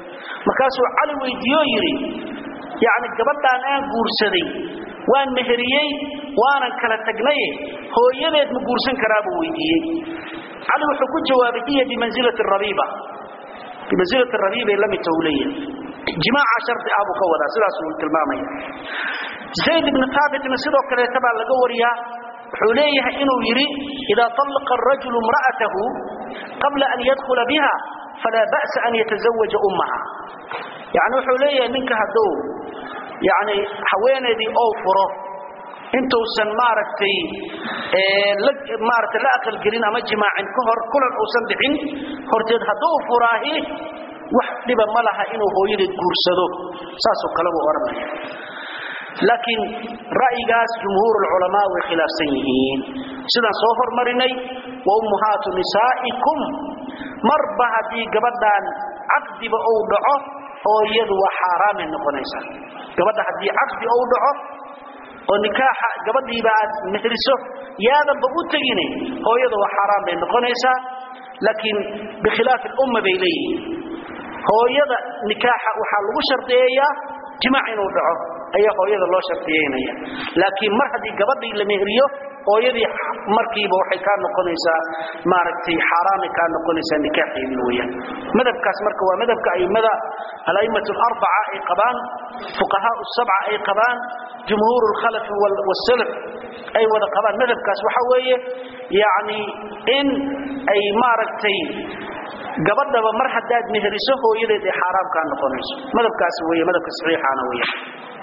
markaasuu cali weydiiyo yidhi yacni gabadhaan aan guursaday waan meheriyey waanan kala tagnaye hooyadeed ma guursan karaa buu weydiiyey cali wuxuu ku jawaabay hiya bimansilati rabiiba bimansilati rabiibay la mid tahu leeyahay jimaaca shardi ah buu ka wadaa sidaas uu tilmaamaya zayd ibnu thaabitna sidoo kaleeta baa laga wariyaa wuxuu leeyahay inuu yidhi idaa طallaqa arajulu imra'atahu qabla an yadkhula biha falaa ba'sa an yatazawaja ummaha yani wuxuu leeyahay ninka hadduu yani haweenaydii ou furo intuusan maaragtay maaragtay la aqalgelin ama jimaacin ka hor kulan uusan dhicin horteed hadduu furaahi wax dhiba ma laha inuu hooyadeed guursado saasoo kale buu odhanaya laakiin ra'yigaas jumhuur ulculamaa way khilaafsan yihiin sidaan soo hormarinay wa ummuhaatu nisaa'ikum marba haddii gabadhaan caqdiba uu dhaco hooyadu waa xaaraamay noqonaysaa gabadha haddii caqdi uu dhaco oo nikaaxa gabadhiiba aad mehriso yaadanba u tegine hooyada waa xaaraan bay noqonaysaa laakiin bikhilaafi lumma bay leeyihiin hooyada nikaaxa waxaa lagu shardiyeeyaa jimaac inuu dhaco ayaa hooyada loo shardiyeynaya laakiin mar haddii gabadhii la mehriyo hooyadii markiiba waxay kaa noqonaysaa maaragtay xaaraamay kaa noqonaysaa nikaaxeedii weeyaan madhabkaas marka waa madhabka aimada ala'immatu alarbaca ay qabaan fuqahaau sabca ay qabaan jumhuur alkhalafi wasalaf ay wada qabaan madhabkaas waxa weeye yacni in ay maaragtay gabadhaba mar haddaad meheriso hooyadeed ay xaaraam kaa noqonayso madhabkaas weeye madhabka saxiixaana weeyaan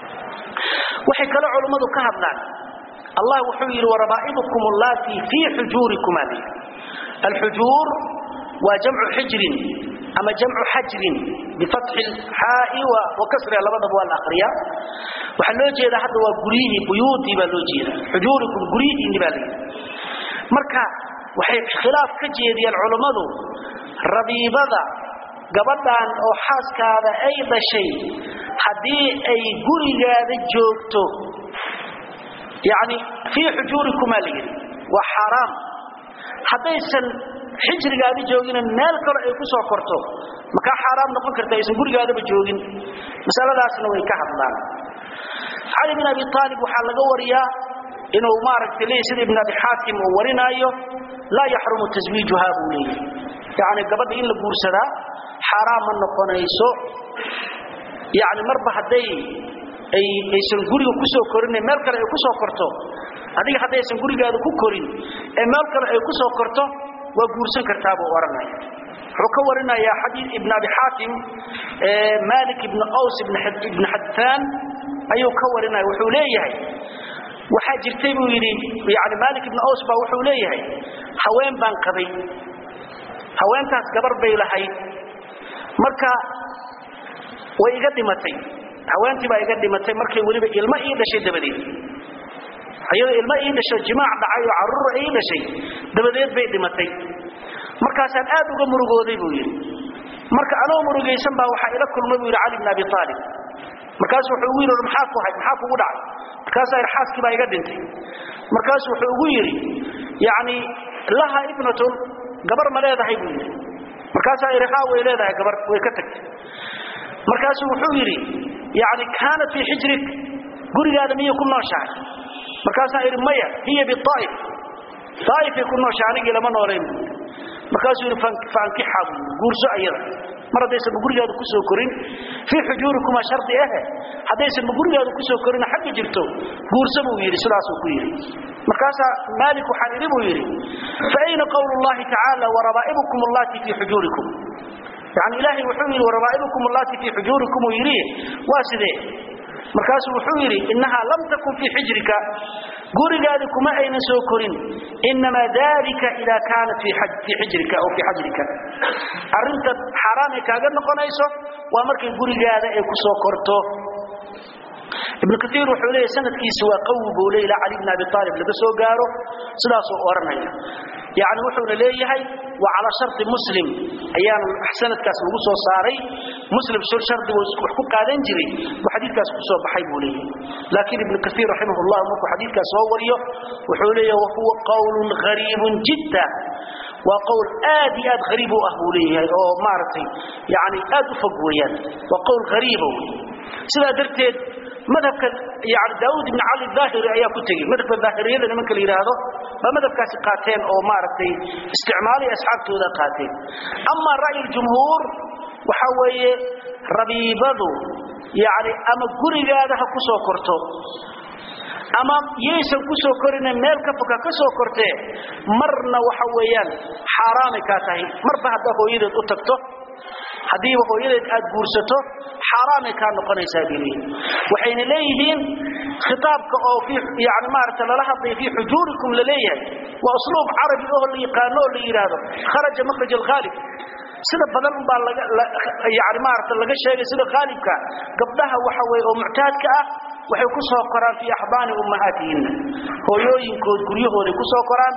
waxay kale culummadu ka hadlaan allah wuxuu yidhi warabaa'ibukum allaatii fii xujuurikum ali alxujuur waa jamcu xijrin ama jamcu xajrin bifatxi lxaa'i wa kasriha labadaba waa la akhriyaa waxaa loo jeedaa hadda waa guryihii buyuutii baa loo jeedaa xujuurikum guryihiinni baa layidhi marka waxay khilaaf ka jeediyeen culummadu rabiibada gabadhan oo xaaskaada ay dhashay haddii ay gurigaada joogto yani fii xujuurikumaa la yidhi waa xaaraam haddaysan xijrigaada joogina meel kale ay ku soo korto makaa xaaraam noqon karta aysan gurigaadaba joogin masaladaasna way ka hadlaan cali bin abi aalib waxaa laga wariyaa inuu maaragtay leeyahy sida ibn abi xaakim uu warinaayo laa yaxrumu taswiijuha buu leeyahy yani gabadha in la guursadaa xaaraam ma noqonayso yani marba hadday aysan guriga ku soo korin meel kale ay ku soo korto adiga haddaysan gurigaada ku korin ee meel kale ay ku soo korto waa guursan kartaa buu odhanaya wuxuu ka warinayaa xadiid ibn abi xaakim malik ibn qaws ibn xadfaan ayuu ka warinaya wuxuu leeyahay waxaa jirtay buu yidhi yani malik ibn qaws baa wuxuu leeyahay haween baan qabay haweentaas gabar bay lahayd marka way iga dhimatay haweentii baa iga dhimatay markay weliba ilmo ii dhashay dabadeed iyadoo ilmo ii dhasho jimaac dhacay oo carruur ii dhashay dabadeed bay dhimatay markaasaan aad uga murugooday buu yidhi marka anoo murugaysan baa waxaa ila kulmay buu yidhi cali bn abi aalib markaasu wuxuu ugu yidhi maxaa ku hay maxaa kugu dhacay markaasaa yidhi xaaskii baa iga dhintay markaasu wuxuu ugu yidhi yacni laha ibnatun gabar ma leedahay buu yidhi markaasaa yidhi haa way leedahay gabar way ka tagtay markaasuu wuxuu yidhi yani kaanat fii xijrik gurigaada miyay ku nooshahay markaasaa idhi maya hiya biaa'if aa'ifay ku nooshahay anigii lama noolayn buu markaasuu yidhi faankixa buu guurso ayada mar haddaysanba gurigaada ku soo korin fii xujuurikuma shardi ahe haddaysanba gurigaada ku soo korin xagga jirto guurso buu yidhi sidaasuu ku yidhi markaasaa maalik waxaan idhi buu yidhi fa ayna qowlu llahi tacaala warabaa'ibukum allatii fii xujuurikum yani ilaahay wuxuu yidhi warabaa'ibukum allatii fii xujuurikum uu yidhi waa sidee markaasuu wuxuu yidhi innahaa lam takun fii xijrika gurigaadi kuma aynan soo korin inamaa dalika idaa kaanat fii xijrika aw fii xajrika arrinta xaaraamay kaaga noqonayso waa markay gurigaada ay ku soo korto ibn kaiir wuxuu leeyahy sanadkiisi waa qawi buu le ilaa cali bn abi aalib laga soo gaaro sidaasuu odhanaya yani wuxuuna leeyahay waa calaa sharti muslim ayaana sanadkaas lagu soo saaray muslim shardigu wax ku qaadan jiray buu xadiidkaas ku soo baxay buu leeyahay laakiin ibn kaiir raximah llah markuu xadiidkaas soo wariyo wuxuu leeyahay wahuwa qowlun hariibun jidda waa qowl aad iyo aad hariib u ah buu leeyahay oo maaragtay yani aad u fog weeyaan waa qowl hariiba wey sidaa darteed madhabka yani daawud ibn cali daahiri ayaa ku tegey madhabka daahiriyada nimanka la yidhaahdo baa madhabkaasi qaateen oo maaragtay isticmaalay asxaabtooda qaateen ama ra'yi jumhuur waxa weeye rabiibadu yani ama gurigaada ha ku soo korto ama yaysan ku soo korine meel ka foka ka soo kortee marna waxa weeyaan xaaraamay kaa tahay marba haddaa hooyadeed u tagto haddiiba hooyadeed aad guursato xaaraamay kaa noqonaysaa bay leeyihin waxayna leeyihiin khitaabka oo fi yani maaragta lala hadlaya fii xujuurikum la leeyahay waa usluub carabi oo la yaqaano oo la yidhaahdo kharaja makhraj alkhaalib sida badan baa laga yani maaragta laga sheegay sida khaalibka gabdhaha waxa weeye oo muctaadka ah waxay ku soo koraan fii axdaani ummahaatihinna hooyooyinkood guryahooday ku soo koraan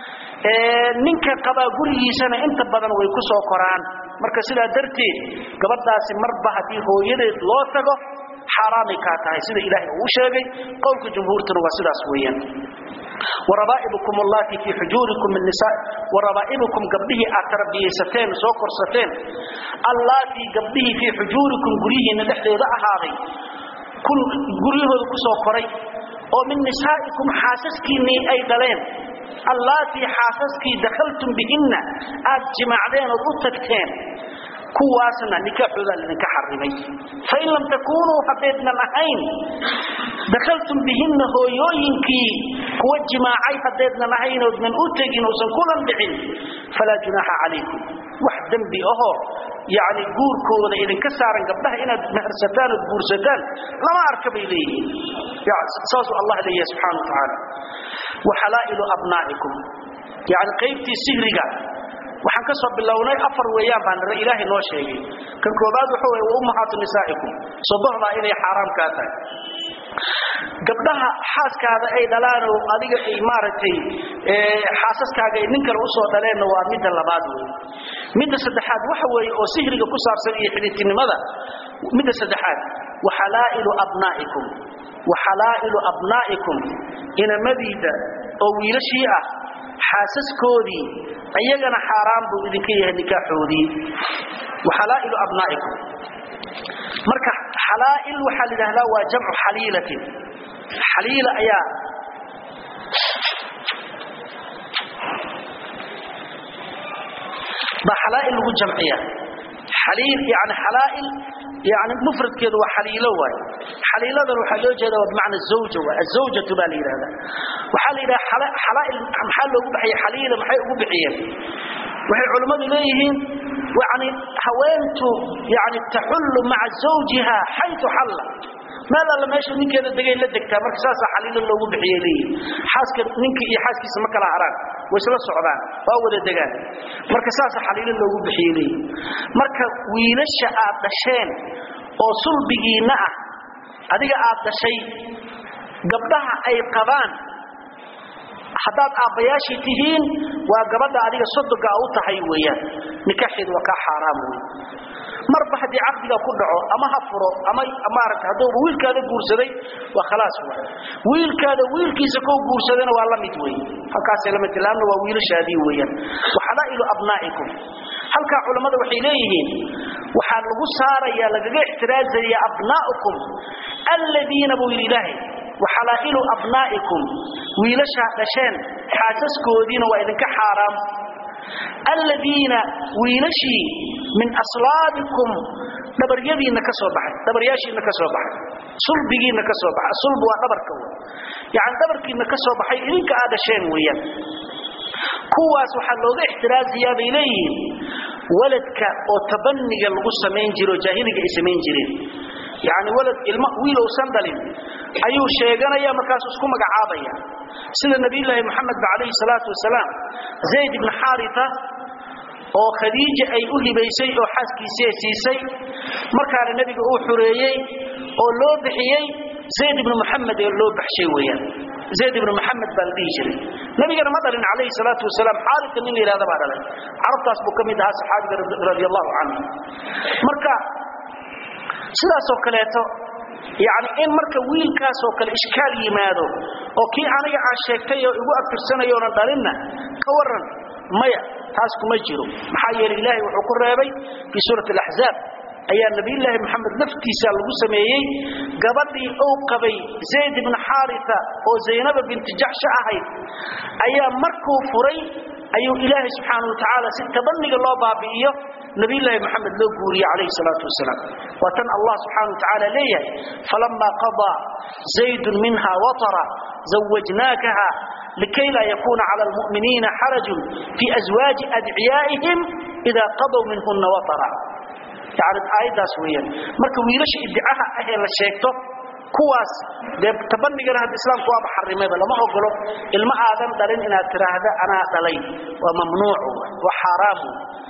ninka qabaa gurigiisana inta badan way ku soo koraan marka sidaa darteed gabadhaasi marba haddii hooyadeed loo tago xaaraamay kaa tahay sida ilaahay uu sheegay qowlka jumhuurtuna waa sidaas weeyaan warabaa'ibukum allati fii xujuurikum min nisaa warabaa'ibukum gabdhihii aad tarbiyaysateen soo korsateen allaatii gabdhihii fii xujuurikum guryihiinna dhexdeeda ahaaday guryahooda ku soo koray oo min nisaa'ikum xaasaskiinnii ay dhaleen allaatii xaasaskii dakhaltum bihinna aad jimaacdeen ood u tagteen kuwaasna nikaaxoodaa laydinka xarimay fain lam takuunuu haddaydnan ahayn dakhaltum bihinna hooyooyinkii kuwa jimaacay haddaydnan ahayn oodnan u tegin uusan kulan dhicin falaa junaaxa calaykum wax dembi ahoo yani guurkooda idinka saaran gabdhaha inaad mehersataan ood guursataan lama arka bay leeyihiin saasuu allah leeyahay subxana wa tacaala waxalaa'ilu abnaa'ikum yani qaybtii sihriga waxaan ka soo bilownay afar weeyaan baan nira ilaahay noo sheegay kan koobaad waxa weeye wa ummahaatu nisaa'ikum sodohdaa inay xaaraam kaa tahay gabdhaha xaaskaada ay dhalaan oo adiga ay maaragtay xaasaskaaga ay nin kale usoo dhaleenna waa midda labaad wey midda saddexaad waxa weeye oo sihriga ku saabsan iyo xidhiidtinimada midda saddexaad waxalaa'ilu abnaa'ikum waxalaa'ilu abnaa'ikum inamadiida oo wiilashii ah xaasaskoodii ayagana xaaraan buu idinka yahay nikaaxoodii waxalaa'ilu abnaa'ikum marka xalaa'il waxaa la yidhahdaa waa jamcu xaliilatin xaliila ayaa baa xalaa'il lagu jamciya xaliil yani xalaa'il yani mufradkeedu waa xaliilo waay xaliiladan waxaa loo jeeda waa bimacna zawja waay azawjatu baa la yidhahdaa waxaa la yidhaha xalaa'il maxaa loogu baxiyey xaliila maxay ugu bixiyeen waxay culimmadu leeyihiin yani haweentu yani taxullu maca zawjiha xaytu xalla meel alla meesha ninkeeda degay la degtaa marka saasaa xaliilo loogu bixiyay leeyihin xaaska ninka iyo xaaskiisa ma kala haraan way isla socdaan waa wada degaan marka saasaa xaliilo loogu bixiyay leeyihin marka wiilasha aad dhasheen oo sulbigiinna ah adiga aad dhashay gabdhaha ay qabaan haddaad aabbayaashii tihiin waa gabadha adiga sodoga u tahay weeyaan nikaaxeedu waa kaa xaaraam wey marba haddii caqdiga ku dhaco ama ha furo ama maaragta hadduuba wiilkaada guursaday waa khalaas wa wiilkaada wiilkiisa koo guursadana waa la mid wey halkaasay lamid laanna waa wiilashaadii weeyaan waxalaa'ilu abnaa'ikum halkaa culammada waxay leeyihiin waxaa lagu saarayaa lagaga ixtiraazaya abnaa'ukum alladiina buu yidhi ilaahay waxalaa'ilu abnaa'ikum wiilashaa dhasheen xaasaskoodiina waa idinka xaaraam alladiina wiilashii min aslaabikum dhabaryadiinna ka soo baxay dhabaryaashiinna ka soo baxay sulbigiinna ka soo baxay sulb waa dhabarka wey yacani dhabarkiinna ka soo baxay idinka aad dhasheen weeyaan kuwaas waxaa looga ixtiraaziyaa bay leeyihiin waladka oo tabaniga lagu samayn jiro jaahiliga ay samayn jireen yacni walad ilmo wiilowsan dhalin ayuu sheeganaya markaasuu isku magacaabaya sida nabiyullaahi moxamed ba calayhi salaatu wasalaam zayd ibni xaarita oo khadiija ay u hibaysay oo xaaskiisii siisay markaana nebiga uu xureeyey oo loo bixiyey zayd ibnu moxamed ee loo baxshay weeyaan zayd ibnu moxamed baa la dhihi jiray nabigana ma dhalin calayhi salaatu wasalaam xaarita nin la yidhahda baa dhalay carabtaas buu ka mid ahaa saxaabiga radi allahu canhu marka sidaasoo kaleeto yani in marka wiilkaasoo kale ishkaal yimaado oo kii aniga aan sheegtay oo igu abtirsanayoona dhalinna ka waran maya taas kuma jiro maxaa yeelay ilaahay wuxuu ku reebay fii suurati alaxzaab ayaa nabiyullaahi maxamed naftiisa lagu sameeyey gabadhii uu qabay zayd ibnu xaarisa oo zaynaba binti jaxsha ahayd ayaa markuu furay ayuu ilaahay subxaana wa tacaala si tabaniga loo baabi'iyo nabiyullaahi maxamed loo guuriyey calayhi salaatu wasalaam waa tan allah subxaana wa tacaala leeyahay falamaa qadaa zaydun minha watara zawajnaakaha likay laa yakuuna cala almu'miniina xarajun fii aswaaji adciyaa'ihim idaa qadow minhunna watara yani aayaddaas weeyaan marka wiilasha iddicaha ah ee la sheegto kuwaas dee tabanigana hadda islaamku waaba xarimayba lama ogolo ilmo aadan dhalin inaad tiraahda anaa dhalay waa mamnuuc waa xaaraamu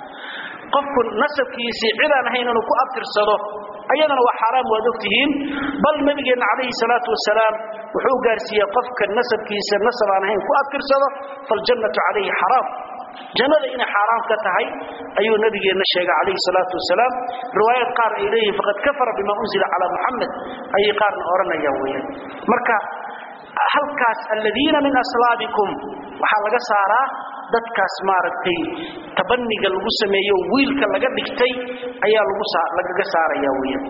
qofku nasabkiisii cidaan ahayn inuu ku abtirsado ayadana waa xaaraam waad ogtihiin bal nabigeenna calayhi salaatu wasalaam wuxuu gaarsiiyey qofka nasabkiisa nasab aan ahayn ku abtirsado faljannatu calayhi xaraam jannada inay xaaraam ka tahay ayuu nabigeenna sheegay calayhi salaatu wasalaam riwaayad qaar ay leeyihin faqad kafara bima unzila calaa muxamed ayay qaarna odhanayaan weeyaan marka halkaas aladiina min aslaabikum waxaa laga saaraa dadkaas maaragtay tabaniga lagu sameeyo wiilka laga dhigtay ayaa lagaga saaraya weeyaan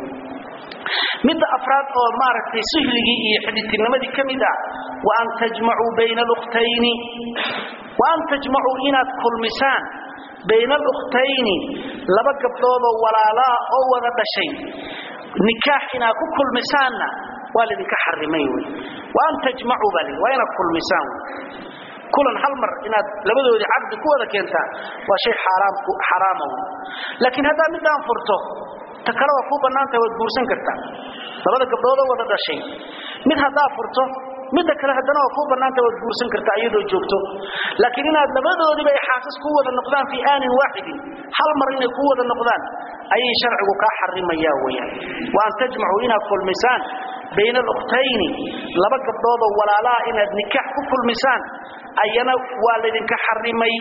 midda afraad oo maaragtay sihligii iyo xidhitinimadii ka mid ah wa an tajmacuu bayna alukhtayni wa an tajmacuu inaad kulmisaan bayna alukhtayni laba gabdhoodoo walaalaa oo wada dhashay nikaax inaad ku kulmisaanna waa laydinka xarimay wey wa an tajmacuu baa waa inaad kulmisaan kulan hal mar inaad labadoodii caqdi ku wada keentaan waa shay xaraama wey laakiin haddaad midaan furto ta kale waa kuu bannaantaha waad guursan kartaa labada gabdhoodoo wada dhashay mid haddaa furto midda kale haddana waa kuu bannaantaha waad guursan kartaa iyadoo joogto laakiin inaad labadoodiba ay xaasas ku wada noqdaan fii aanin waaxidin hal mar inay ku wada noqdaan ayay sharcigu kaa xarimayaa weyaan wa an tajmacuu inaad kulmisaan bayna alukhtayni laba gabdhoodoo walaalaha inaad nikaax ku kulmisaan ayana waa laydinka xarimay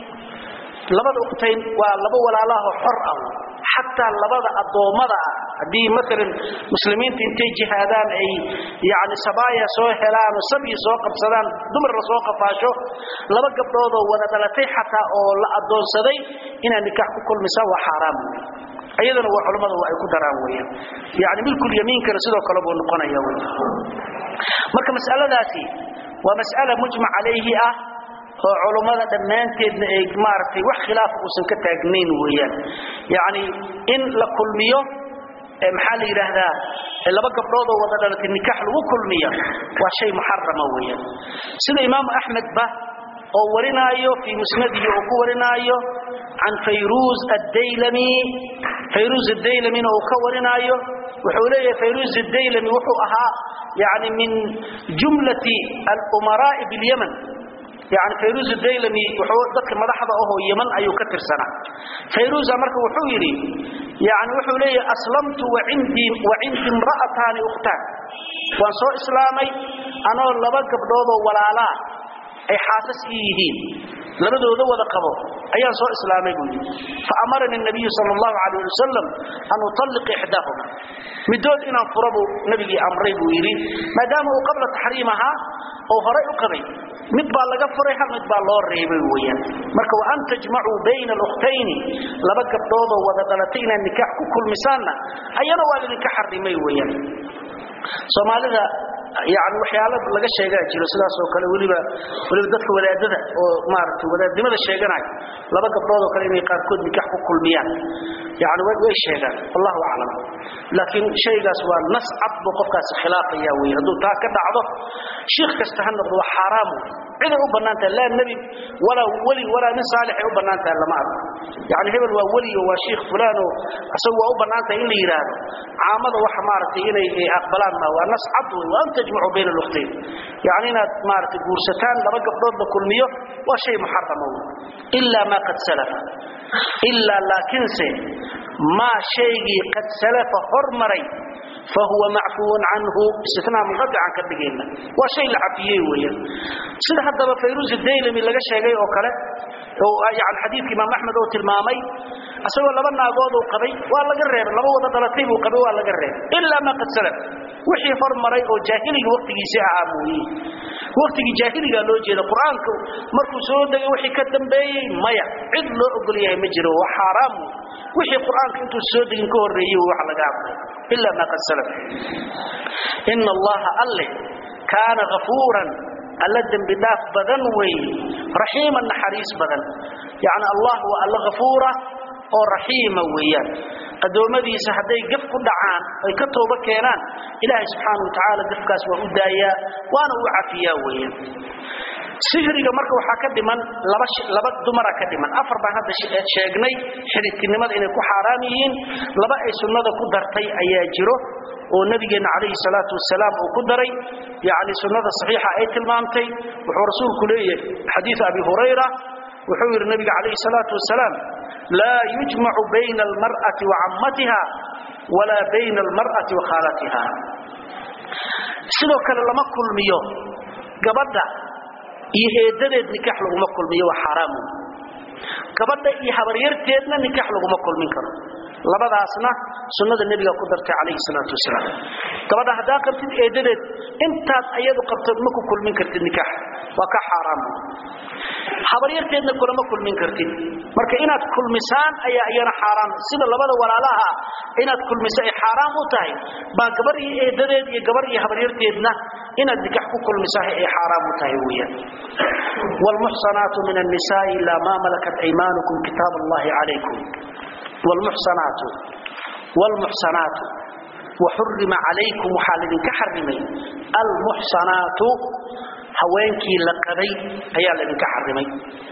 labada ukhtayn waa laba walaalaho xor ah xataa labada addoommada ah haddii maalan muslimiinta intay jihaadaan ay yani sabaaya soo helaan oo sabyi soo qabsadaan dumar la soo qafaasho laba gabdhoodoo wada dhalatay xataa oo la addoonsaday inaad nikaax ku kulmisaan waa xaaraam ayadana waa culammada ay ku daraan weyaan yani milkul yamiinkana sidoo kale buu noqonaya wy marka mas'aladaasi waa mas'ala mujmac calayhi ah oo culummada dhammaanteedna ay maaragtay wax khilaaf uusan ka taagnayn weeyaan yacni in la kulmiyo maxaa la yidhaahdaa laba gabdhoodoo wada dhalatay nikaax lagu kulmiya waa shay muxarama weeyaan sida imaamu axmed ba oo warinaayo fii musnadihi oo ku warinaayo can fayruuz addaylami fayruuz adaylamina uu ka warinaayo wuxuu leeyahay fayruuz adaylami wuxuu ahaa yani min jumlati alumaraa'i bilyaman yani fayruuz daylami wuxuu dadka madaxda ahoo yaman ayuu ka tirsanaa fayruuza marka wuxuu yidhi yani wuxuu leeyahay aslamtu wacindii wacindi imra'ataani ukhtaan waan soo islaamay anoo laba gabdhoodoo walaalaa ay xaasas ii yihiin labadooda wada qabo ayaan soo islaamay buu yidhi fa amarani nabiyu sal allahu calayh ali wasalam an utalliqa ixdaahuma midood inaan furo buu nabigii amray buu yidhi maadaama uu qabla taxriimahaa oo horay u qabay mid baa laga furay hal mid baa loo reebay weeyaan marka wa an tajmacuu bayna alukhtayni laba gabdhoodoo wada dhalatay inaad nikaax ku kulmisaanna ayana waa idinka xarimay weeyaan soomaalida yani waxyaala laga sheegaa jiro sidaas oo kale weliba weliba dadka wadaadada oo maaragtay wadaadnimada sheeganaya laba gabdhood oo kale inay qaarkood nikaax ku kulmiyaan yani way sheegaan wallahu aclam laakiin shaygaas waa nas cad buu qofkaasi khilaafaya wey hadduu taa ka dhacdo shiikh kasta ha noqdo waa xaaraam ciday u bannaan tahay laa nebi walaa weli walaa nin saalixay u bannaan tahay lama arko yani hebel waa weli oo waa shiikh fulaano isagu waa u bannaan tahay in la yidhaahdo caamada waxa maaragtay inay aqbalaan ma waa nas cad wey waa an tajmacuu bayna aluktayn yani inaad maaragtay guursataan laba gabdhood la kulmiyo waa shay muxarama wey ilaa maa qad salafa ilaa laakiinse maa shaygii qad salafa hormaray fahuwa macfuun canhu istinaa munqaطican ka dhigayna waa shay la cafiyey weeyaan sida haddaba fayruuz daylami laga sheegay oo kale yani xadiidka imaam axmed oo tilmaamay asagoo laba naagood uu qabay waa laga reebay laba wada dhalatay buu qabay waa laga reebay ilaa ma qad salaf wixii hormaray oo jaahiliga waqtigiisii ahaa mooye waqtigii jaahiliga loo jeeda qur-aanka markuu soo degay wixii ka dambeeyey maya cid loo ogol yahay ma jiro waa xaaraam wixii qur-aanka intuu soo degin ka horreeyey wax laga hadlay ilaa ma qad salaf ina allaha alle kaana ghafuuran alla dembi dhaaf badan weeye raxiiman naxariis badan yacni allah waa alla ghafuura oo raxiima weeyaan addoommadiisa hadday gaf ku dhacaan ay ka tooba keenaan ilaahay subxaana wa tacaala gafkaas waa u daayaa waana u cafiyaa weeyaan sihriga marka waxaa ka dhiman laba laba dumara ka dhiman afar baan hadda sheegnay xidhidtinimada inay ku xaaraam yihiin laba ay sunnada ku dartay ayaa jiro oo nabigeenna calayhi salaatu wasalaam uu ku daray yacni sunnada saxiixa ay tilmaamtay wuxuu rasuulku leeyahay xadiidu abi hurayra wuxuu yidhi nabiga calayhi salaatu wasalaam laa yujmacu bayna almar'ati wa cammatiha walaa bayna almar'ati wa khaalatiha sidoo kale lama kulmiyo gabadha iyo eedadeed nikaax laguma kulmiyo waa xaaraamu gabadha iyo habaryarteedna nikaax laguma kulmin karo labadaasna sunnada nebiga ku dartay calayhi salaatu wasalaam gabadha haddaa qabtid eedadeed intaad ayadu qabto ma ku kulmin kartid nikaax waa ka xaaraam habaryarteedna kulama kulmin kartid marka inaad kulmisaan ayaa iyana xaaraam sida labada walaalaha inaad kulmiso ay xaaraam u tahay baa gabar iyo eedadeed iyo gabar iyo habaryarteedna inaad nikaax ku kulmisahay ay xaaraam u tahay weeyaan والمحصنات من النساء إلا ما ملكت أيمانكم كتاب الله عليكم والمحصنات والمحصنات وحرم عليكم وحال كحرمي المحصنات هوينكي لقبي أيا لمن كحرمي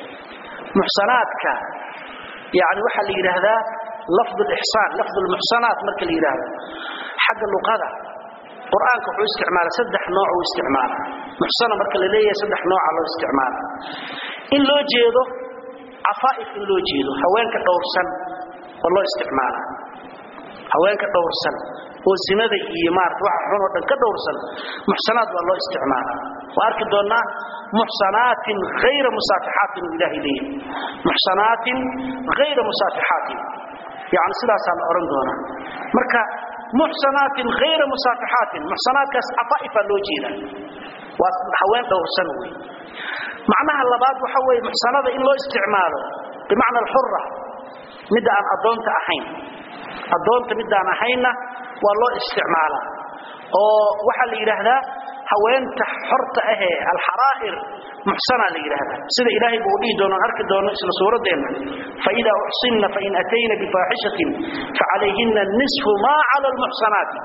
محصناتك يعني وحال هذا لفظ الإحسان لفظ المحصنات مركل هذا حق اللغة قرآنك وحو استعمال سدح نوع واستعمال محصنة مركل ليه سدح نوع على استعمال إن لو جيدو عفائف إن لو جيدو هوينك دورسن والله استعمالا هوينك دورسن وزنده iyo maarta wax xun oo dhan ka dowrsan muhsanaad waa loo isticmaala waa arki doonaa muhsanaatin ghayra musafihaatin ilaahi leeyahay muhsanaatin ghayra musafihaatin yani sidaas aan oran doona marka muhsanaatin ghayra musafihaatin muhsanaadkaas afaifa loo jeeda waa haween dowrsan wey macnaha labaad waxa weeye muhsanada in loo isticmaalo bimacna alxurra midda aan adoonta ahayn adoonta midaan ahayna waa loo isticmaalaa oo waxaa la yidhaahdaa haweenta xorta ahee alxaraa'ir muxsana la yidhaahdaa sida ilaahay buu dhihi doono arki doono isla suuradeenna faidaa uxsinna fain atayna bifaaxishatin facalayhina nisfu maa cala almuxsanaati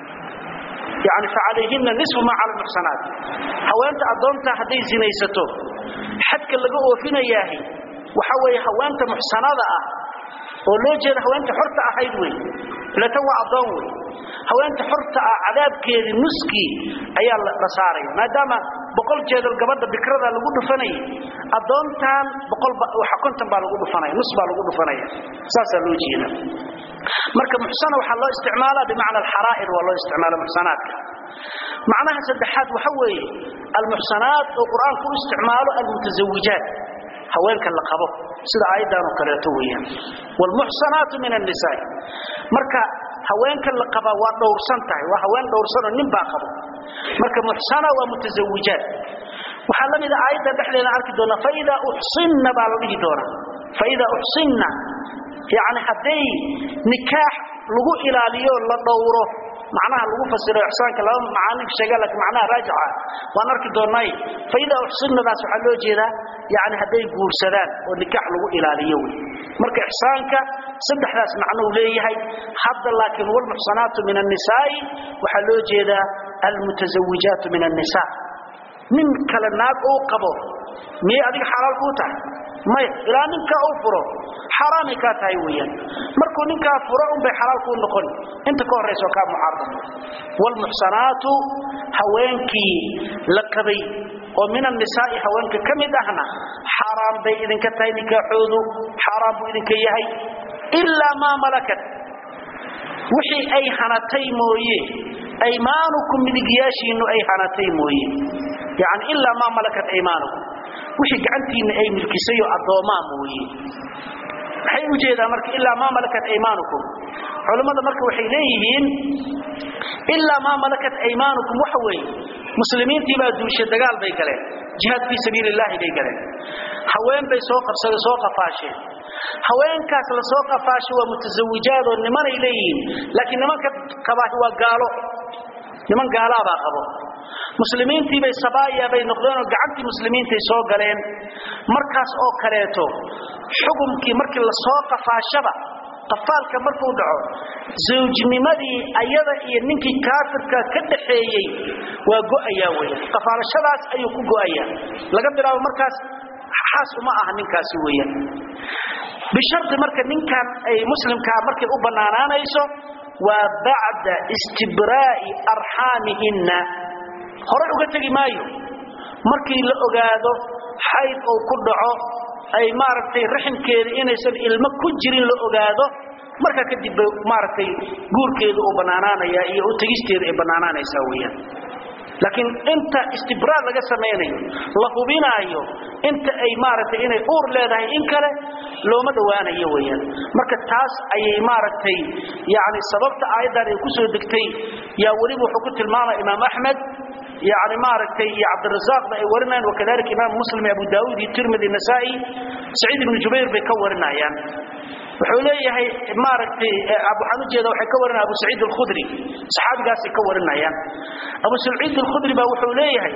yani facalayhina nisfu maa cala almuxsanaat haweenta adoonta hadday sinaysato xadka laga oofinayaahi waxa weeye haweenta muxsanada ah oo loo jeeda haweenta xorta ahayd wey ilatan waa adoon wey haweenta xorta ah cadaabkeedii nuskii ayaa la saaraya maadaama boqol jeedal gabadha bikrada lagu dhufanayay adoontan boqol waxa konton baa lagu dhufanaya nus baa lagu dhufanaya saasaa loo jeeda marka muxsana waxaa loo isticmaalaa bimacna alxaraa'ir waa loo isticmaala muxsanaadka macnaha saddexaad waxa weeye almuxsanaat oo qur-aanku u isticmaalo almutazawijaat haweenka la qabo sida aayaddan oo kaleeto weeyaan walmuxsanaatu min annisaa marka haweenka la qaba waa dhowrsan tahay waa haween dhowrsan oo nin baa qabo marka muxsana waa mutazawijaat waxaa la mid ah aayadda dhexdeeda arki doona faidaa uxsinna baa la dhihi doonaa faidaa uxsinna yacni hadday nikaax lagu ilaaliyo la dhowro macnaha lagu fasiro ixsaanka laba macaani sheega laakiin macnaha raajixa waan arki doonay fayda uxsinnadaas waxaa loo jeedaa yani hadday guursadaan oo nikaax lagu ilaaliyo wey marka ixsaanka saddexdaas macno uu leeyahay hadda laakiin walmuxsanaatu min annisaa'i waxaa loo jeedaa almutazawijaatu min annisaa nin kale naag uu qabo miyay adiga xalaal kuu tahay maya ilaa ninkaa uu furo xaaraamay kaa tahay weeyaan markuu ninkaa furo unbay xalaal kuu noqon inta ka horraysa oo kaa muxaram waalmuxsanaatu haweenkii la qabay oo min annisaa'i haweenka ka mid ahna xaaraam bay idinka tahay nikaaxoodu xaaraam buu idinka yahay ilaa maa malakat wixii ay hanatay mooye aymaanukum midigyaashiinnu ay hanatay mooye yani ilaa maa malakat aymaanukum wixii gacantiinna ay milkisay oo addoomaa mooye maxay u jeedaan marka ilaa maa malakat aymaanukum culimmada marka waxay leeyihiin ilaa maa malakat aymaanukum waxa weeye muslimiintii baa duushay dagaal bay galeen jihaad fii sabiili illaahi bay galeen haween bay soo qabsadeen soo qafaasheen haweenkaas la soo qafaashay waa mutasawijaad oo nimanay leeyihiin laakiin nimanka qabaahi waa gaalo niman gaalaabaa qabo muslimiintii bay sabaaya bay noqdeen oo gacantii muslimiintay soo galeen markaas oo kaleeto xukumkii markii la soo qafaashaba qafaalka markuu dhaco zawjnimadii ayada iyo ninkii kaafirka ka dhaxeeyey waa go'ayaa weeye qafaalashadaas ayuu ku go'ayaa laga bilaabo markaas xaas uma aha ninkaasi weeyaan bisharti marka ninkan ay muslimkaa markay u bannaanaanayso waa bacda istibraa'i arxaamihinna horay uga tegi maayo markii la ogaado xayd uu ku dhaco ay maaragtay raximkeeda inaysan ilmo ku jirin la ogaado markaa kadib bay maaragtay guurkeedu uu bannaanaanaya iyo u tegisteedu ay bannaanaanaysaa weeyaan laakiin inta istibraar laga samaynayo la hubinaayo inta ay maaragtay inay uur leedahay in kale looma dhowaanayo weeyaan marka taas ayay maaragtay yani sababta aayaddan ay ku soo degtay yaa weliba wuxuu ku tilmaamaya imaam axmed yani maaragtay iyo cabdirasaaqba ay warinayaan wakadalika imaam muslim abu daawuud iyo tirmidi nasaa-i saciid ibnu jubayr bay ka warinayaan wuxuu leeyahay maaragtay waxaan ujeeda waxay ka warinaya abu saciid alkhudri saxaabigaasay ka warinayaan abu saciid alkhudri baa wuxuu leeyahay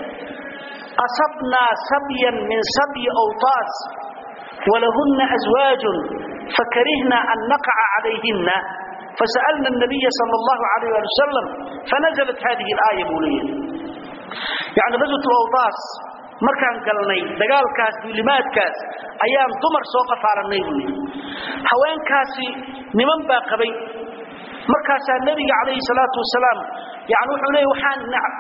asabnaa sabyan min sabyi awtaas walahunna aswaajun fakarihna an naqaca calayhinna فسألنا النبي صلى الله عليه وسلم فنزلت هذه الآية بولية يعني غزوة الأوطاس markaan galnay dagaalkaas duulimaadkaas ayaan dumar soo qafaalanay buu yidhi haweenkaasi niman baa qabay markaasaa nebiga calayhi salaatu wasalaam yani wuxuu leeya waxaan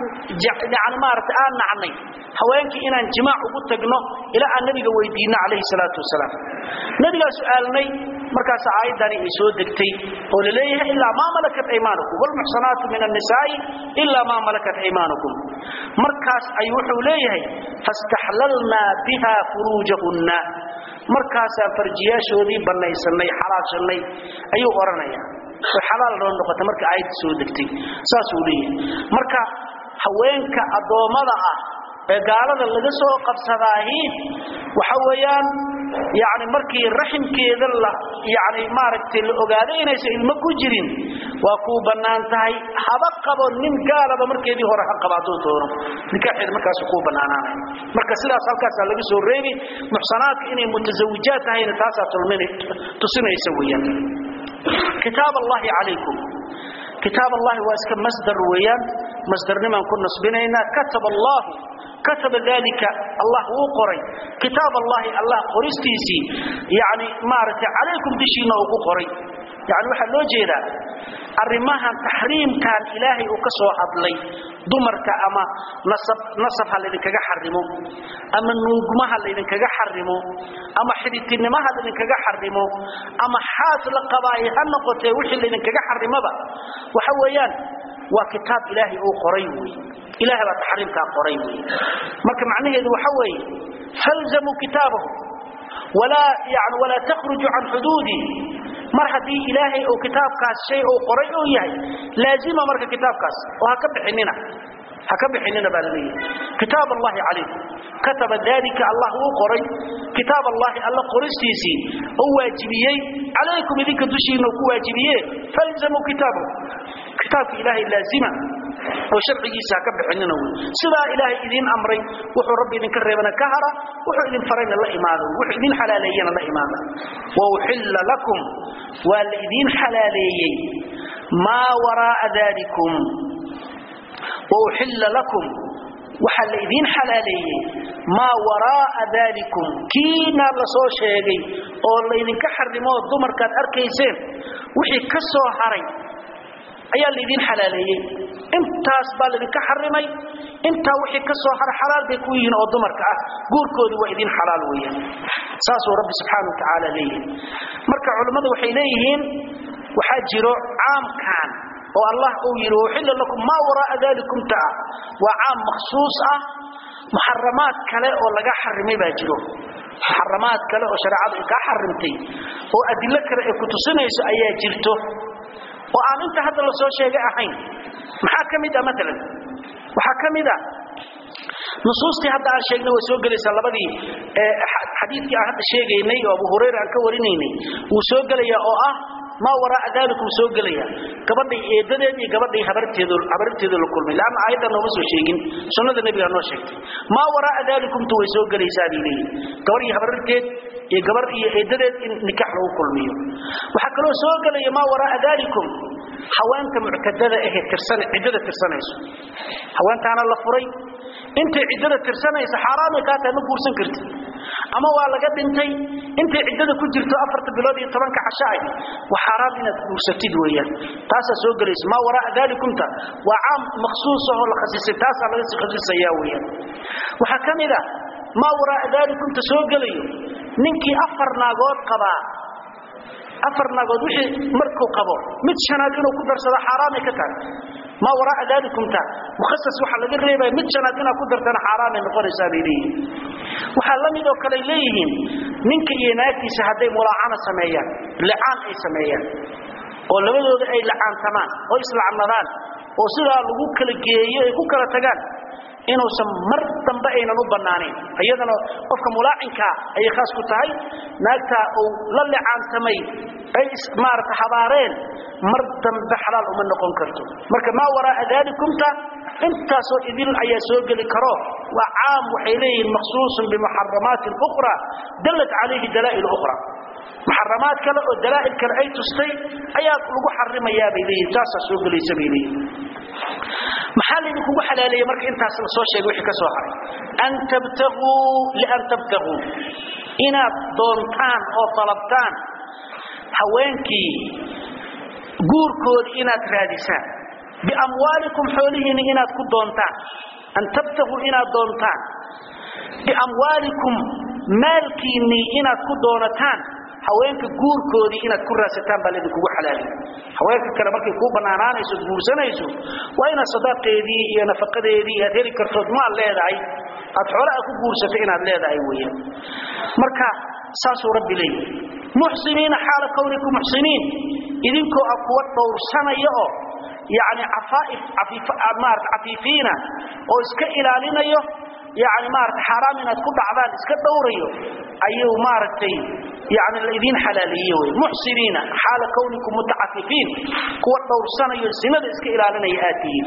yani maaragtay aan nacnay haweenkii inaan jimaac ugu tagno ilaa aan nebiga weydiinno calayhi salaatu wasalaam nebigaa su'aalnay markaas aayaddani ay soo degtay oo la leeyahay ilaa maa malakat aymaanukum wlmuxsanaatu min annisaa'i ilaa maa malakat aymaanukum markaas ayuu wuxuu leeyahay fastaxlalnaa biha furuujahunna markaasaan farjiyaashoodii bannaysanay xalaashanay ayuu odhanaya way xalaal noo noqotay marka aayadda soo degtay saasuu leeyahay marka haweenka addoommada ah ee gaalada laga soo qabsadaahi waxa weeyaan yani markii raximkeeda la yani maaragtay la ogaaday inaysan ilmo ku jirin waa kuu bannaan tahay haba qabo nin gaalaba markeedii hore ha qaba hadduu doono nikaaxeed markaasu kuu bannaanaanay marka sidaas halkaasaa laga soo reebi muxsanaadka inay mutasawijaad tahayna taasaa tusinaysa weeyaan kitaab allahi calaykum kitaab allahi waa iska masdar weeyaan masdarnimaan ku nasbinaynaa kataba allahu kataba dalika allah wuu qoray kitaab allahi allah qoristiisii yani maaragtay calaykum dishiina uu ku qoray yani waxaa loo jeedaa arrimahan taxriimkan ilaahay uu ka soo hadlay dumarka ama nasab nasab ha laydinkaga xarimo ama nuugma ha laydinkaga xarimo ama xidhitinimo ha laydinkaga xarimo ama xaas la qabaayo ha noqotee wixii laydinkaga xarimaba waxa weeyaan waa kitaab ilaahay uu qoray wey ilahay baa taxriimkaa qoray wey marka macnaheedu waxa weeye falzamuu kitaabahu walaa yani walaa takhruju can xuduudi mar haddii ilaahay uu kitaabkaas shay uu qoray uu yahay laazima marka kitaabkaas oo ha ka bixinina ha ka bixinina baa laleeyahay kitaab allahi calaykum kataba dalika allah wuu qoray kitaab allahi alla qoristiisii oo waajibiyey calaykum idinka dushiina ku waajibiye falzamuu kitaabahu kitaabka ilaahay laazima oo sharcigiisa ha ka bixinina wey sidaa ilaahay idiin amray wuxuu rabbi idinka reebana ka hara wuxuu idin farayna la imaado wuxuu idin xalaaleeyana la imaada wa uxilla lakum waa la idiin xalaaleeyey maa waraa'a dalikum wa uxilla lakum waxaa la idiin xalaaleeyey maa waraa'a dalikum kiina la soo sheegay oo laydinka xarimo dumarkaad arkayseen wixii ka soo haray ayaa laydin xalaaleeyey intaas baa laydinka xarimay intaa wixii ka soo hara xalaal bay ku yihiin oo dumarka ah guurkoodu waa idin xalaal weeyaan saasuu rabbi subxaana wa tacaala leeyahay marka culammadu waxay leeyihiin waxaa jiro caamkan oo allah uu yidhi uxilla lakum maa waraa'a dalikum taa waa caam makhsuus ah muxaramaad kale oo laga xarimay baa jiro muxaramaad kale oo shareecadu ay kaa xarimtay oo adilo kale ay ku tusinayso ayaa jirto oo aan inta hadda la soo sheegay ahayn maxaa ka mid ah maalan waxaa ka mid ah nusuustii hadda aan sheegnay way soo gelaysaa labadii xadiidkii aan hadda sheegaynay oo abu hurayra aan ka warinaynay wuu soo gelayaa oo ah maa waraa dalikum soo gelaya gabadhay eedadeed iyo gabadhay habarteedu habarteedu la kulmay laana aayadda nooma soo sheegin sunnada nabiga noo sheegtay maa waraa dalikumtu way soo gelaysaa bay leeyihin gabar iyo habarteed iyo gabar iyo eedadeed in nikax lagu kulmiyo waxaa kaloo soo gelaya maa waraa dalikum haweenta muctadada ahe tirsan ciddada tirsanayso haweentaana la furay intay ciddada tirsanaysa xaaraamay kaa tahay ma guursan kartid ama waa laga dhintay intay ciddada ku jirto afarta bilood iyo tobanka casho ah waa xaaraam inaad guursatid weeyaan taasaa soo gelaysa maa waraa dalikumta waa caam makhsuus ahoo la khasisay taasaa laga sii khasisayaa weeyaan waxaa ka mid ah maa waraa dalikumta soo gelayo ninkii afar naagood qabaa afar naagood wixii markuu qabo mid shanaad inuu ku darsado xaaraamay ka tahay maa waraa dalikumta mukhasas waxaa laga reebaya mid shanaad inaad ku dartana xaaraamay noqonaysaa bay leeyihiin waxaa la mid oo kale leeyihiin ninka iyo naagtiisa hadday mulaacana sameeyaan licaan ay sameeyaan oo labadooda ay lacaantamaan oo islacnadaan oo sidaa lagu kala geeyo ay ku kala tagaan inuusan mar dambe aynan u bannaanayn iyadana qofka mulaacinkaa ayay khaas ku tahay naagtaa uu la licaantamay ay maarata habaareen mar dambe xalaal uma noqon karto marka maa waraa dalikumta intaasoo idil ayaa soo geli karo waa caam waxay leeyihiin makhsuusun bimuxaramaatin ukhra dallat calayhi dalaa'il ukhra muxaramaad kale oo dalaa'il kale ay tustay ayaa lagu xarimayaa bay leeyihin taasaa soo gelaysa bay leeyihin maxaa laydinkugu xalaaleeyey marka intaas la soo sheegay wixii ka soo haray an tabtaguu lian tabtaguu inaad doontaan oo dalabtaan haweenkii guurkoodii inaad raadisaan biamwaalikum xoolihiinni inaad ku doontaan an tabtaguu inaad doontaan biamwaalikum maalkiinnii inaad ku doonataan haweenka guurkoodii inaad ku raadsataan baa laydinkugu xalaaliy haweenka kale markay kuu bannaanaanayso guursanayso waa inaad sadaaqeedii iyo nafaqadeedii aad heli kartood maad leedahay aad xoolaha ku guursato inaad leedahay weeyaan marka saasuu rabbi leeyahy muxsiniina xaala kawnikum muxsiniin idinkoo ah kuwa dhowrsanaya oo yacni cafaaif maarata cafiifiina oo iska ilaalinayo yani maarata xaaraam inaad ku dhacdaan iska dhowrayo ayuu maaragtay yani laydin xalaaleeye wey muxsiniina xaala kawnikum mutacafifiin kuwa dhowrsanayo sinada iska ilaalinaya aad tihiin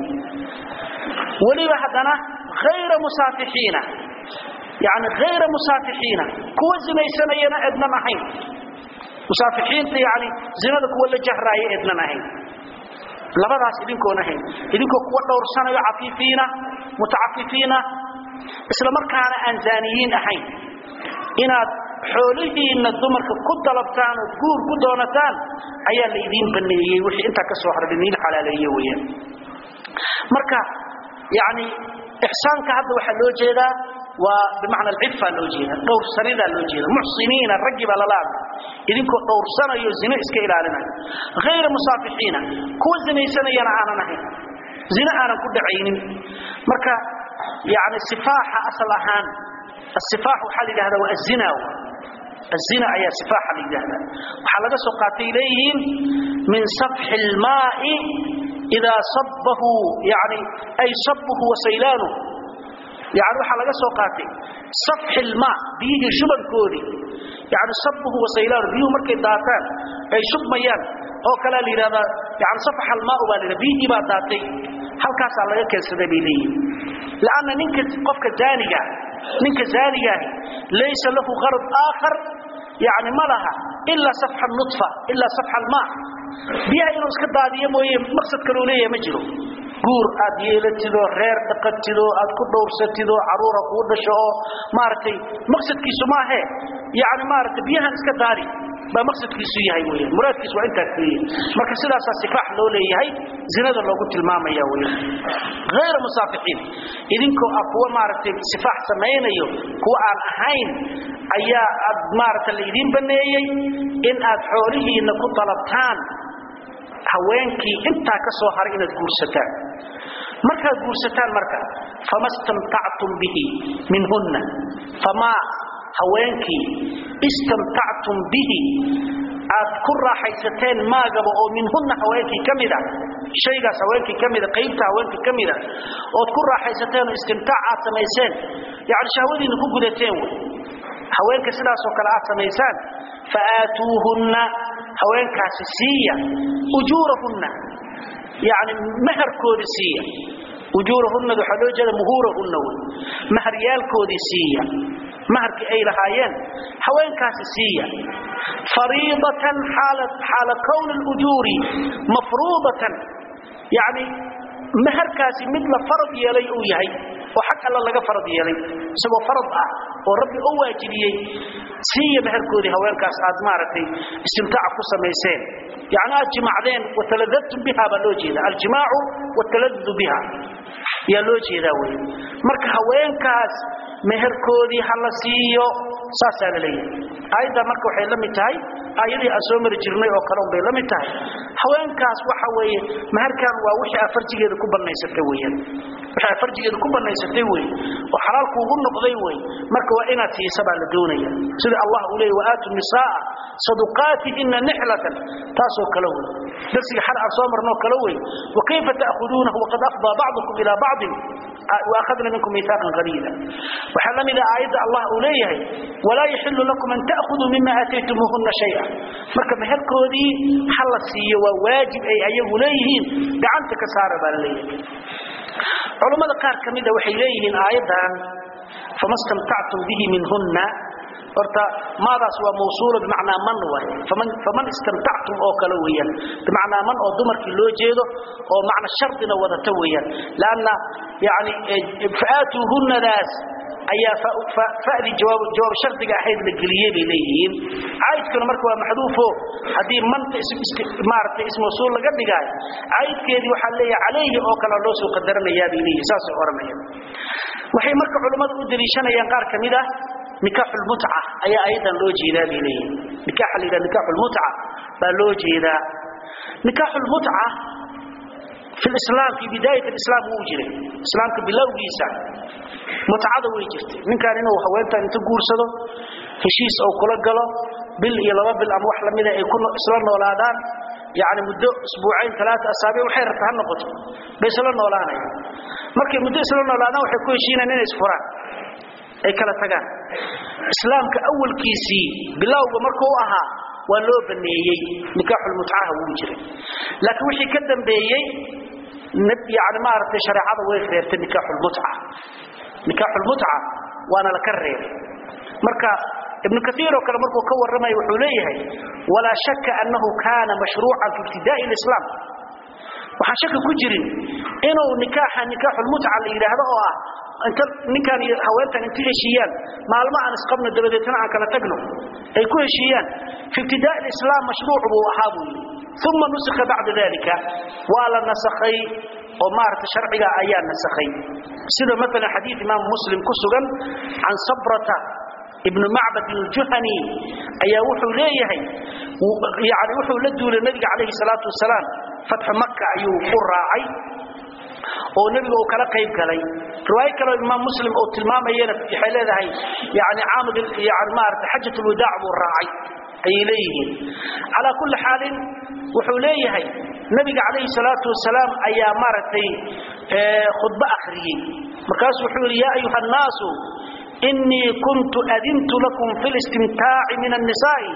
weliba haddana hayra musaafixiina yani hayra musaafixiina kuwa zinaysanayana ednan ahayn musaafixiinta yani zinada kuwa la jahraaya ednan ahayn labadaas idinkoon ahayn idinkoo kuwa dhowrsanayo cafiifiina mutacafifiina isla markaana aan zaaniyiin ahayn inaad xoolihiinna dumarka ku dalabtaan oo guur ku doonataan ayaa la idiin baneeyey wixii intaa ka soo haray idiin xalaaleeye weeyaan marka yani ixsaanka hadda waxaa loo jeedaa waa bimacna alcifa loo jeeda dhowrsanidaa loo jeeda muxsiniina raggii baa lala hadlay idinkoo dhowrsanayo zino iska ilaalinayo hayra musaafixiina kuwa zinaysanayana aanan ahayn zino aanan ku dhacaynin marka yani sifaaxa asal ahaan asifaax waxaa la yidhahdaa waa azina الزنا ayaa sifaaxa la yidhaahdaa waxaa laga soo qaatay leeyihiin min safxi اlmaa'i idaa sabbahu yani ay sabbuhu wasaylaanu yani waxaa laga soo qaatay safxi lmaa biyihii shubankoodii yani sabbuhu wasaylaanu biyuhu markay daataan ay shubmayaan oo kalea la yidhahdaa yani safxa almaau baa la yidhahda biyihii baa daatay halkaasaa laga keensaday bay leeyihin lanna ninka qofka zaaniga ninka zaanigaahi laysa lahu qarad aakhar yani ma laha ilaa safxa nutfa ilaa safxa almaa biyaha inuu iska daadiyo mooye maqsad kaloo leeyahay ma jiro guur aad yeelatidoo reer dhaqatidoo aad ku dhowrsatidoo caruura kuu dhasho oo maaragtay maqsadkiisu maahe yani maaragtay biyahan iska daadi baa maqsadkiisu yahay weeyaan muraadkiisu waa intaas weeyaan marka sidaasaa sifaax loo leeyahay zinada loogu tilmaamaya weeyaan ghayra musaafixiin idinkoo ah kuwa maaragtay sifaax samaynayo kuwa aan ahayn ayaa aad maaragta laydin baneeyey in aad xoolihiinna ku dalabtaan haweenkii intaa ka soo haray inaad guursataan markaad guursataan marka fama stamtactum bihi minhunna famaa haweenkii istamtactum bihi aad ku raaxaysateen maagaba oo minhunna haweenkii ka mida shaygaas haweenkii ka mida qaybta haweenkii ka mida ood ku raaxaysateen oo istimtaac aad samayseen yani shahwadiina ku gudateen wey haweenka sidaasoo kale aad samaysaan fa aatuuhunna haweenkaasi siiya ujuurahunna yani maharkooda siiya ujuurahunna waxaa loo jeeda muhuurahunna wey maharyaalkoodii siiya maharkii ay lahaayeen haweenkaasi siiya fariidatan xaala kowni اlujuuri mafruudatan yani maharkaasi mid la farad yeelay uu yahay oo xag alla laga farad yeelay isagoo farad ah oo rabbi u waajibiyey siiya maharkoodii haweenkaas aad maaragtay istimtaaca ku samayseen yani aad jimacdeen wataladadtum biha baa loo jeeda aljimaacu wataladadu biha yaa loo jeedaa wey marka haweenkaas meherkoodii ha la siiyo saasaa la leeyahay aayadda marka waxay la mid tahay aayadii aan soo mari jirnay oo kale unbay la mid tahay haweenkaas waxa weeye meherkan waa wixii aad farjigeeda ku bannaysatay weeyaan wixii aad farjigeeda ku bannaysatay weeye oo xalaalku ugu noqday wey marka waa inaad siisa baa la doonaya sida allah uu leeyahy waaatu nisaa saduqaatihinna nixlatan taasoo kale wey darsiga xal aan soo marnoo kale wey wakayfa ta'khuduunahu waqad afdaa bacdukum ilaa bacdin waakhadna minkum miihaaqan qaliila waxaa la mid ah aayadda allah uu leeyahay walaa yaxilu lakum an ta'khuduu mima aataytumuuhunna shaya marka meherkoodii ha la siiyo waa waajib ay ayagu leeyihiin gacanta ka saara baa la leeyahay culammada qaar ka mida waxay leeyihiin aayaddan fama stamtactum bihi minhunna horta maadaas waa mawsuula bimacnaa man waay faman faman istamtactum oo kale weeyaan bimacnaa man oo dumarkii loo jeedo oo macna shardina wadata weeyaan laanna yani fa'aatuuhunnadaas ayaa fa'dii jawaab jawaab shardiga ahayd la geliyey bay leeyihiin caydkuna marka waa maxduufo haddii manta maaragtay ismawsuul laga dhigaayo caydkeedii waxaa leeyahay calayhi oo kale loo soo qadaranayaa bay leeyihin saasay odhanayaan waxay marka culammadu u daliishanayaan qaar ka mid ah nikaaxu lmutca ayaa ayadan loo jeedaa bay leeyihin nikaaxa la yidhaha nikaaxu lmutca baa loo jeedaa nikaaxu lmutca fi lislaam fi bidaayat alislaam wuu jiray islaamka bilowgiisa mutcada way jirtay ninkan inuu haweentan inta guursado heshiis ou kula galo bil iyo laba bil ama wax lamida ay ku isla noolaadaan yani muddo isbuucayn alaaa asaabic waxay rabta ha noqoto bay isla noolaanayaan markay muddo isla noolaadaan waxay ku heshiinayaan inay isfuraan ay kala tagaan islaamka awalkiisii bilowga markuu ahaa waa loo baneeyey nikaaxulmutcaha wuu jiray laakiin wixii ka dambeeyey yani maaragtay shareecada way reebtay nikaaxulmutca nikaaxulmutca waana la ka reebay marka ibnu kaiir oo kale markuu ka warramaya wuxuu leeyahay walaa shaka annahu kaana mashruucan fi ibtidaa'i lislaam waxaan shaki ku jirin inuu nikaaxa nikaaxulmutca la yidhaahdo oo ah inta ninkan iyo haweentan inta heshiiyaan maalmo aan isqabno dabadeetna aan kala tagno ay ku heshiiyaan fi ibtidaa'i lislaam mashruuc buu ahaa buu yidhi uma nusikha bacda dalika waa la nasakhay oo maaragtay sharciga ayaa nasakhay sida maalan xadiid imaam muslim ku sugan can sabrata ibnu macbad aljuhani ayaa wuxuu leeyahay yani wuxuu la duulay nabiga calayhi salaatu wasalaam fatxu maka ayuu ku raacay oo nebiga uu kala qayb galay riwaayo kaleo imaam muslim uu tilmaamayana waxay leedahay yani caamud yani maarata xajat lwadaac buu raacay ayay leeyihiin calaa kulli xaalin wuxuu leeyahay nabiga calayhi salaatu wasalaam ayaa maaragtay khudbo akhriyey markaasuu wuxuu yidhi yaa ayuha annaasu inii kuntu adintu lakum fi listimtaaci min annisaa'i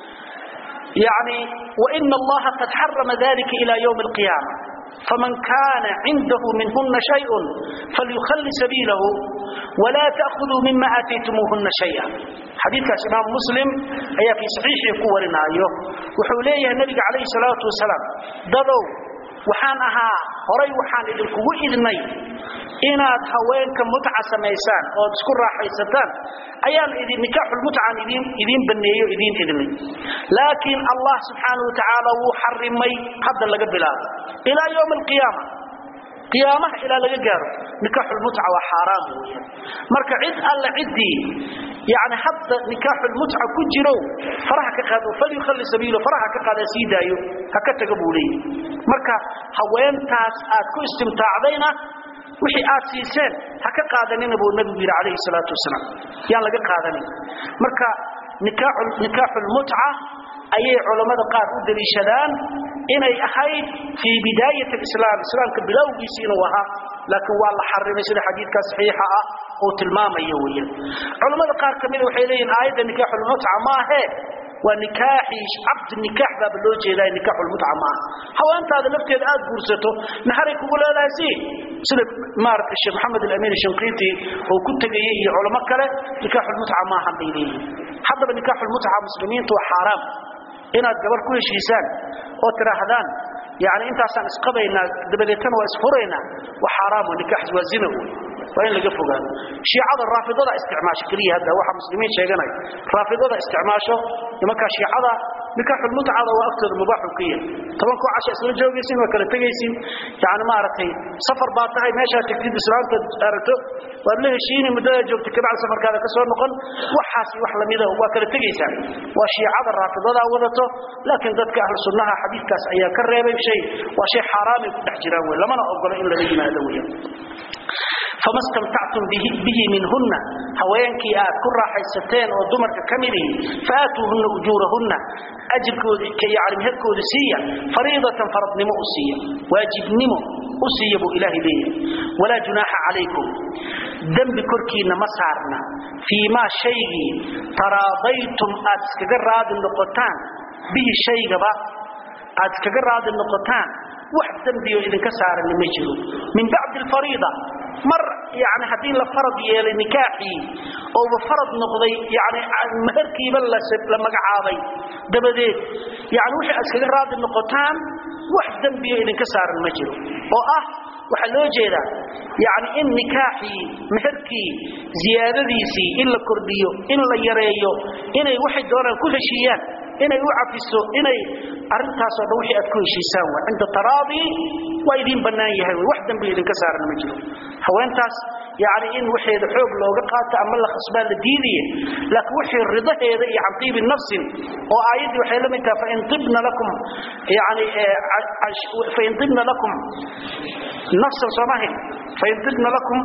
yani waina allaha qad xarama dalika ila ywmi alqiyaama faman kana cindahu minhuna shayء falyukhali sabiilahu wla taأkhuduu mima aataytumuuhuna shaya xadiikaas imaam muslim ayaa fii saxiixii ku warinaayo wuxuu leeyahay nabiga calayhi salaatu wasalaam dadow waxaan ahaa horay waxaan idinkugu idnay inaad haweenka mutca samaysaan ood isku raaxaysataan ayaan idin nikaaxulmutcaan idin idiin baneeyo idiin idnay laakiin allah subxaanahu wa tacaala wuu xarimay hadda laga bilaabo ilaa yowmi alqiyaama qiyaamaha ilaa laga gaaro nikaaxulmutca waa xaaraam weeyaan marka cid alle ciddii yani hadda nikaaxulmutca ku jiro faraha ka qaado falyukhalli sabiilo faraha ka qaada sii daayo ha ka taga buu leeyahy marka haweentaas aad ku istimtaacdayna wixii aad siiseen ha ka qaadanina buu nabigu yidhi calayhi salaatu wasalaam yaan laga qaadanin marka nikaaxu lmutca ayay culammada qaar u daliishadaan inay ahayd fii bidaayat alislaam islaamka bilowgiisi inuu ahaa laakiin waa la xarimay sida xadiidkaa saxiixa ah uu tilmaamayo weeyaan culammada qaar ka mida waxay leeyihin aayadda nikaaxu lmutca maahee waa nikaaxii cabd nikaax baaba loo jeedaa nikaaxu lmutca maaha haweentaada lafteeda aad guursato naharay kugu leedahay si sida maaragtay sheekh maxamed alamin shanqiiti uu ku tegayey iyo culamo kale nikaaxu lmutca maahan bay leeyihin haddaba nikaaxu lmutca muslimiinta waa xaaraam inaad gabar ku heshiisaan oo tidhaahdaan yani intaasaan isqabaynaa dabadeetana waa isfuraynaa waa xaaraamo nikaax waa zina wey waa in laga fogaado shiicada raafidada isticmaasho keliya hadda waxa muslimiin sheeganaya raafidada isticmaasho nimankaa shiicada nikaaxulmutcada waa agtooda mubaaxu ka yahay tobankoo casha isla joogaysin waa kala tegaysin yani maaragtay safar baa tahay meeshaa tegtid islaamta aragto waad la heshiini muddada joogta kabacdi safarkaada ka soo noqon waxaas wax lamida waa kala tegaysaa waa shiicada raafidada wadato laakiin dadka ahlu sunnaha xadiidkaas ayaa ka reebay shay waa shay xaaraamay ku dhex jiraan wey lamana ogolo in lala yimaado weya fama stamtactum bihi minhunna haweenkii aad ku raaxaysateen oo dumarka ka midihi faatuuhunna ujuurahunna ajirkoodii yani meherkooda siiya fariidatan faradnimo u siiya waajibnimo u siiya buu ilaahay leeyahay walaa junaaxa calaykum dembi korkiinna ma saarna fii maa shaygii taraadaytum aad iskaga raadi noqotaan bihi shaygaba aad iskaga raadi noqotaan wax dembiyo idinka saarani ma jiro min bacdi alfariida mar yani haddii la farad yeelay nikaaxii ouba farad noqday yani meherkiiba la magacaabay dabadeed yani wixii aad iskaga raadi noqotaan wax dembiyo idinka saaran ma jiro oo ah waxaa loo jeedaa yani in nikaaxii meherkii ziyaadadiisii in la kordhiyo in la yareeyo inay waxay doonaan ku heshiiyaan inay u cafiso inay arintaasoo dhan wixii aad ku heshiisaan waa cinda taraadi waa idiin bannaan yahay wey wax dambi idinka saaran ma jiro haweentaas yani in waxeeda xoog looga qaato ama la khasbaa la diidaye laakiin wixii ridaheeda iyo can tiibi nafsin oo aayaddii waxay la mid tahay fain ibna lakum yani fain ibna lakum nafsan soomahin fain ibna lakum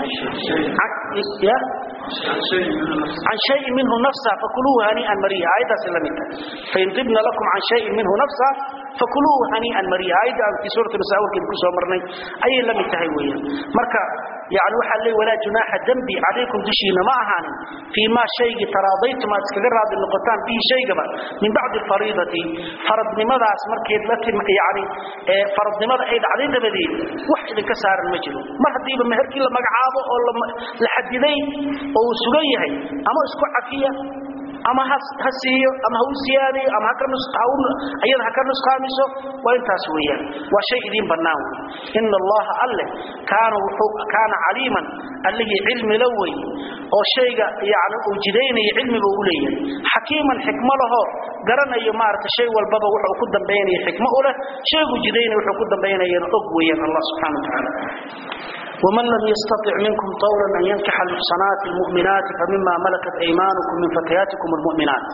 ya عن شيء منه نفسا فكلوه هنيئا مريئا آية سلمت فإن طبن لكم عن شيء منه نفسا فكلوه هنيئا مريئا آية في سورة النساء وكذا كسو مرني أي لم يتهويا مركا يعني وحا لي ولا جناح ذنبي عليكم دشينا ما أهان فيما شيء تراضيتم أتكذر هذا النقطان فيه شيء من بعد الفريضة فرض لماذا أسمركي لكن يعني فرض لماذا أيد علينا بديل وحد كسار المجلو ما هدي بمهركي لما قعابه أو لحديدين oo uu sugan yahay ama isku cafiya ama ha siiyo ama ha u siyaadayo ama ayada ha ka nusqaamiso waa intaas weeyaan waa shay idiin bannaan wey ina allaha alle kaana kaana caliiman allihii cilmi la wey oo shayga yani uu jidaynaya cilmiba u leeyahay xakiiman xikmo laho garanayo maarata shay walbaba wuxuu ku dambaynaya xikmo u leh shaygu jidaynaya wuxuu ku dambaynayana og weeyaan allah subxana wa tacaala ومن لم يستطع منكم طولا أن ينكح المحصنات المؤمنات فمما ملكت أيمانكم من فتياتكم المؤمنات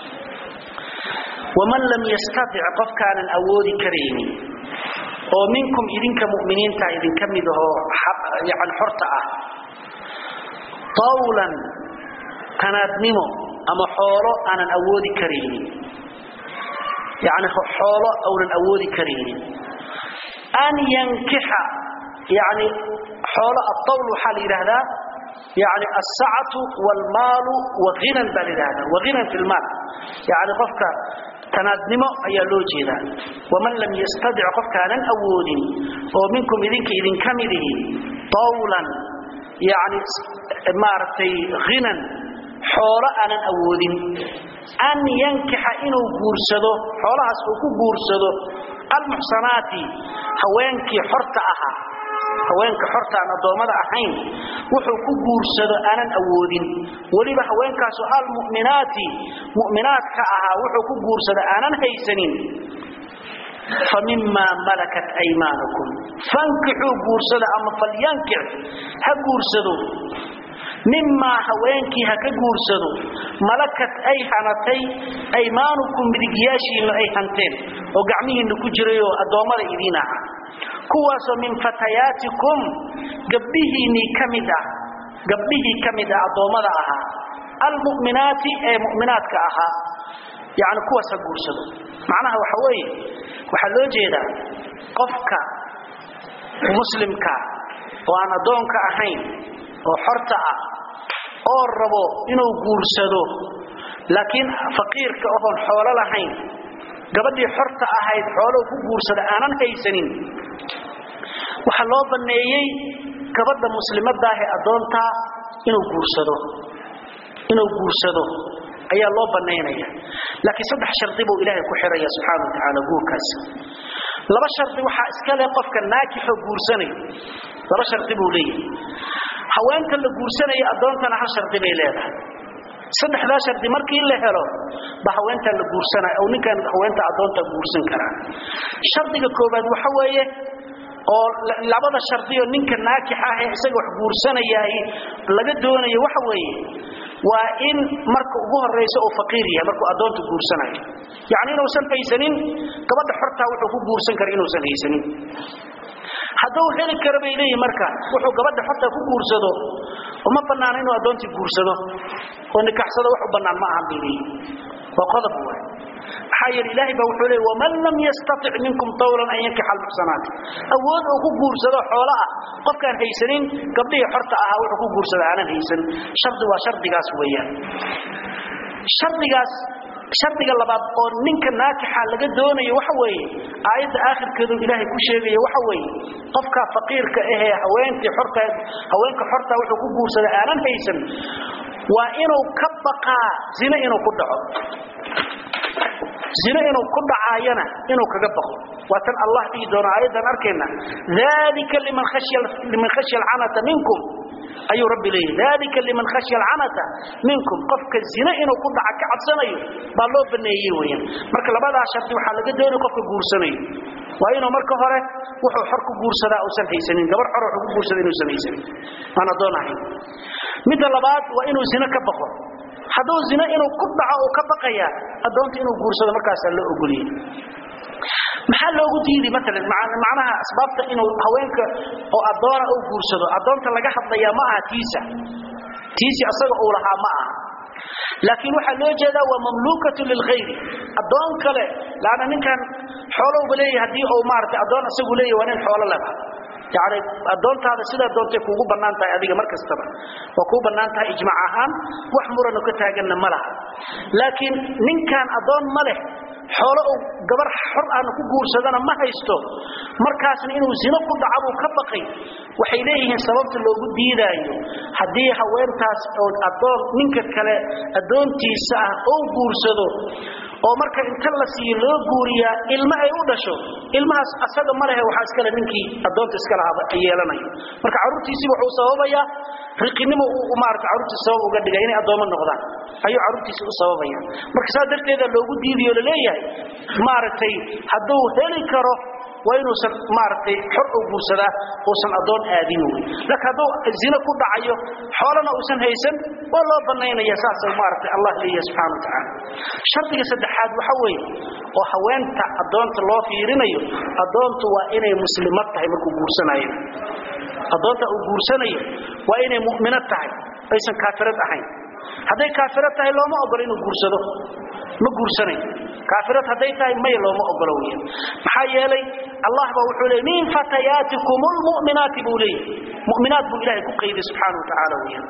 ومن لم يستطع قف كان الأود كريم ومنكم إذنك مؤمنين تا إذن كمده يعني حرطة طولا كانت نمو أما حولو أنا الأود كريم يعني حولو أو الأود كريم أن ينكح يعني حول الطول حال هذا يعني السعة والمال وغنى بالهذا وغنى في المال يعني قفك تنادنمو أي لوجيدا ومن لم يستدع قفك أن أود ومنكم إذنك إذن كمده طولا يعني مارتي غنى حول أنا أود أن ينكح إنه بورسده حولها سوكو بورسده المحصنات هوانك حرت أها haweenka xorta aan adoomada ahayn wuxuu ku guursado aanan awoodin waliba haweenkaas al mu'minaati mu'minaadka ahaa wuxuu ku guursado aanan haysanin famimma malakat aymanukum fankihu guursada ama falyankih ha guursado mimma haweenkii ha ka guursado malakat ay hanatay aymaanukum midigyaashiina ay hanteen oo gacmihiina ku jiray oo adoomada idiin ahaa kuwaasoo min fatayaatikum gabdhihiinnii ka mid ah gabdhihii ka mid ah addoommada ahaa almu'minaati ee mu'minaadka ahaa yacni kuwaas ha guursado macnaha waxa weeye waxaa loo jeedaa qofka muslimka oo aan addoonka ahayn oo xorta ah oo rabo inuu guursado laakiin faqiirka oon xoolo lahayn gabadhii xorta ahayd xoolow ku guursada aanan haysanin waxaa loo banneeyey gabadha muslimadaahe addoontaa inuu guursado inuu guursado ayaa loo bannaynaya laakiin saddex shardi buu ilaahay ku xiraya subxaana wa tacaala guurkaas laba shardi waxaa iska leh qofka naakixoo guursanaya laba shardi buu leeyahay haweenta la guursanaya addoontana hal shardi bay leedahay saddexdaa shardi markii la helo ba haweentaa la guursanaya oo ninkan haweenta addoonta guursan karaa shardiga koobaad waxa weeye oo labada shardiyo ninka naakix ah ee isaga wax guursanayaahi laga doonayo waxa weeye waa in marka ugu horaysa uu faqiir yahay markuu addoonta guursanayo yacni inuusan haysanin gabadha xortaa wuxuu ku guursan kara inuusan haysanin hadduu heli karo bay leeyihin marka wuxuu gabadha xortaa ku guursado uma bannaana inuu addoontii guursado oo nikaxsado wax u bannaan ma ahan bay leeyihin waa qodob waay maxaa yeele ilaahay baa wuxuu leeyay waman lam yastatic minkum tawlan an yankixa almuxsanaat awood uu ku guursado xoolo ah qofkaan haysanin gabdhihii xorta ahaa wuxuu ku guursada aanan haysan shardi waa shardigaas weeyaan shardigaas shardiga labaad oo ninka naakixa laga doonayo waxa weeye aayadda aakhirkeedu ilaahay ku sheegaya waxa weeye qofka faqiirka ahee haweentii xorta haweenka xorta wuxuu ku guursada aanan haysan waa inuu ka baqaa zina inuu ku dhaco zina inuu ku dhacaayana inuu kaga baqo waa tan allah dhihi doono aayaddan arkayna dalika liman khashya liman khashya alcanata minkum ayuu rabbi leeyahy dalika liman khashya alcanata minkum qofka zina inuu ku dhaca ka cabsanayo baa loo baneeyey weeyaan marka labadaa sharti waxaa laga doonaya qofka guursanayo waa inuu marka hore wuxuu xor ku guursadaa uusan haysanin gabar xor wuxuu ku guursada inuusan haysanin aan addoon ahayn midda labaad waa inuu zina ka baqo hadduu zina inuu ku dhaco uu ka baqaya addoonta inuu guursado markaasaa loo ogoliyey maxaa loogu diidi maalan macnaha asbaabta inuu haweenka oo addoona uu guursado addoonta laga hadlayaa ma aha tiisa tiisi asaga uu lahaa ma aha laakiin waxaa loo jeedaa waa mamluukatu lilkhayri addoon kale laana ninkan xoolowba leeyahy haddii uu maaragtay addoon isagu leeyahy waa nin xoolo leba yani addoontaada sidaa doontay kuugu bannaan tahay adiga mar kastaba waa kuu bannaan tahay ijmaac ahaan wax murano ka taaganna ma laha laakiin ninkan addoon ma leh xoolo uu gabar xor aana ku guursadana ma haysto markaasna inuu zino ku dhaca buu ka baqay waxay leeyihiin sababta loogu diidaayo haddii haweentaas oo addoon ninka kale addoontiisa ah oo guursado oo marka inta la siiyo loo guuriyaa ilmo ay u dhasho ilmahaas asaga ma lehe waxaa iskale ninkii addoonta iska lahaaba yeelanayo marka carruurtiisiiba wuxuu sababayaa riqinimo uu maarata carruurtiisa sabab uga dhigay inay addoomo noqdaan ayuu carruurtiisa u sababaya marka saa darteeda loogu diidayo laleeyahay maaragtay hadduu heli karo waa inuusan maaragtay xor u guursadaa uusan addoon aadin wey laakiin hadduu zino ku dhacayo xoolana uusan haysan waa loo bannaynaya saasa maaragtay allah leeyahay subxana wa tacaala shardiga saddexaad waxa weeye oo haweenta addoonta loo fiirinayo addoontu waa inay muslimad tahay markuu guursanayo addoonta uu guursanayo waa inay mu'minad tahay aysan kaafirad ahayn hadday kaafirad tahay looma ogolo inuu guursado ma guursanayo kaafirad hadday tahay may looma ogolo weya maxaa yeelay allah baa wuxuu leeyay min fatayaatikum lmu'minaati buu leeyahy mu'minaat buu ilaahay ku qayday subxaana wa tacaala weya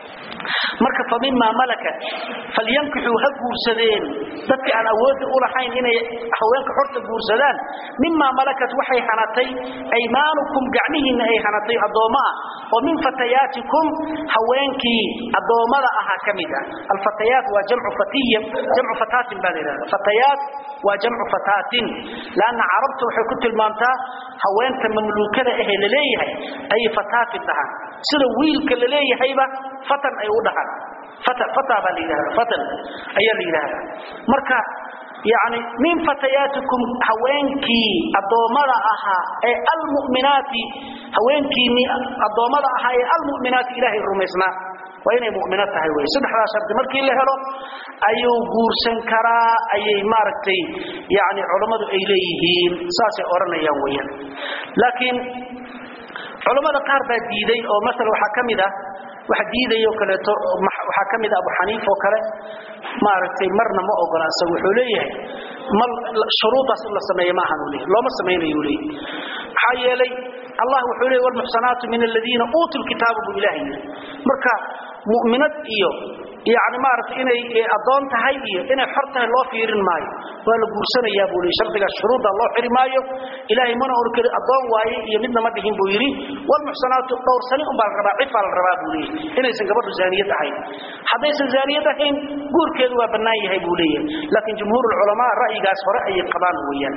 marka fa mimaa malakat falyankixuu ha guursadeen dadka aan awoodda u lahayn inay haweenka xorta guursadaan mimaa malakat waxay hanatay aymaanukum gacmihiinna ay hanatay addoommo ah oo min fatayaatikum haweenkii addoommada ahaa ka mid ah alfatayaat waa jamcu fatiya jamcu fataatin baa la yidhahda fatayaat waa jamcu fataatin laanna carabta waxay ku tilmaamtaa haweenta mamluukada ahee la leeyahay ayay fataatin dhahaan sida wiilka la leeyahayba fatan ay u dhahaan fata fata baa la yidhahda fatan ayaa la yidhahdaa marka yani min fatayaatikum haweenkii addoommada ahaa ee almu'minaati haweenkiinii addoommada ahaa ee almu'minaati ilaahay rumaysnaa waa inay mu'mino tahay wey saddexdaa shardi markii la helo ayuu guursan karaa ayay maaragtay yani culammadu ay leeyihiin saasay odhanayaan weyaan laakiin culammada qaar baa diiday oo maala waxaa ka mid ah wax diidayo kaleeto waxaa ka mid a abu xaniif oo kale maaragtay marna ma ogola isaga wuxuu leeyahay ma shuruudaas in la sameeyo ma ahan leeyahy looma samaynayo leeyahy maxaa yeelay allah wuxuu leeyahy walmuxsanaatu min aladiina uutuu lkitaaba buu ilaah yidhi marka mu'minad iyo yani maaragtay inay addoon tahay iyo inay xor tahay loo fiirin maayo waa la guursanayaa buu leeyahy shardigaas shuruudda loo xiri maayo ilaahay mana or keli addoon waaye iyo midna ma dhihin buu yidhi walmuxsanaatu dhowrsani unbaa la rabaa cifaa la rabaa buu leeyahy inaysan gabadhu zaaniyad ahayn haddaysan zaaniyad ahayn guurkeedu waa bannaan yahay buu leeyahay laakiin jumhuurulculamaa ra'yigaas hore ayay qabaan weeyaan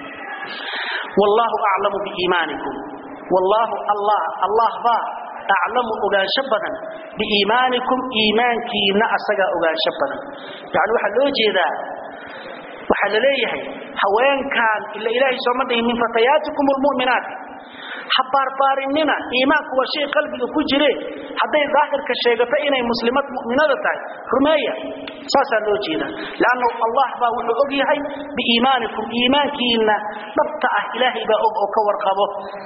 wallaahu aclamu biiimaanikum wallaahu allah allah baa aclamu ogaansho badan biiimaanikum iimaankiina asagaa ogaansho badan yani waxaa loo jeedaa waxaa la leeyahay haweenkan ila ilaahay sooma dhihin min fatayaatikum lmu'minaati ha baarbaarinina iimaanku waa shay qalbiga ku jire hadday daahirka sheegato inay muslimad mu'minada tahay rumeeya saasaa loo jeeda lanna allah baa wuxuu og yahay biiimaanikum iimaankiina dhabta ah ilaahay baa og oo ka warqabo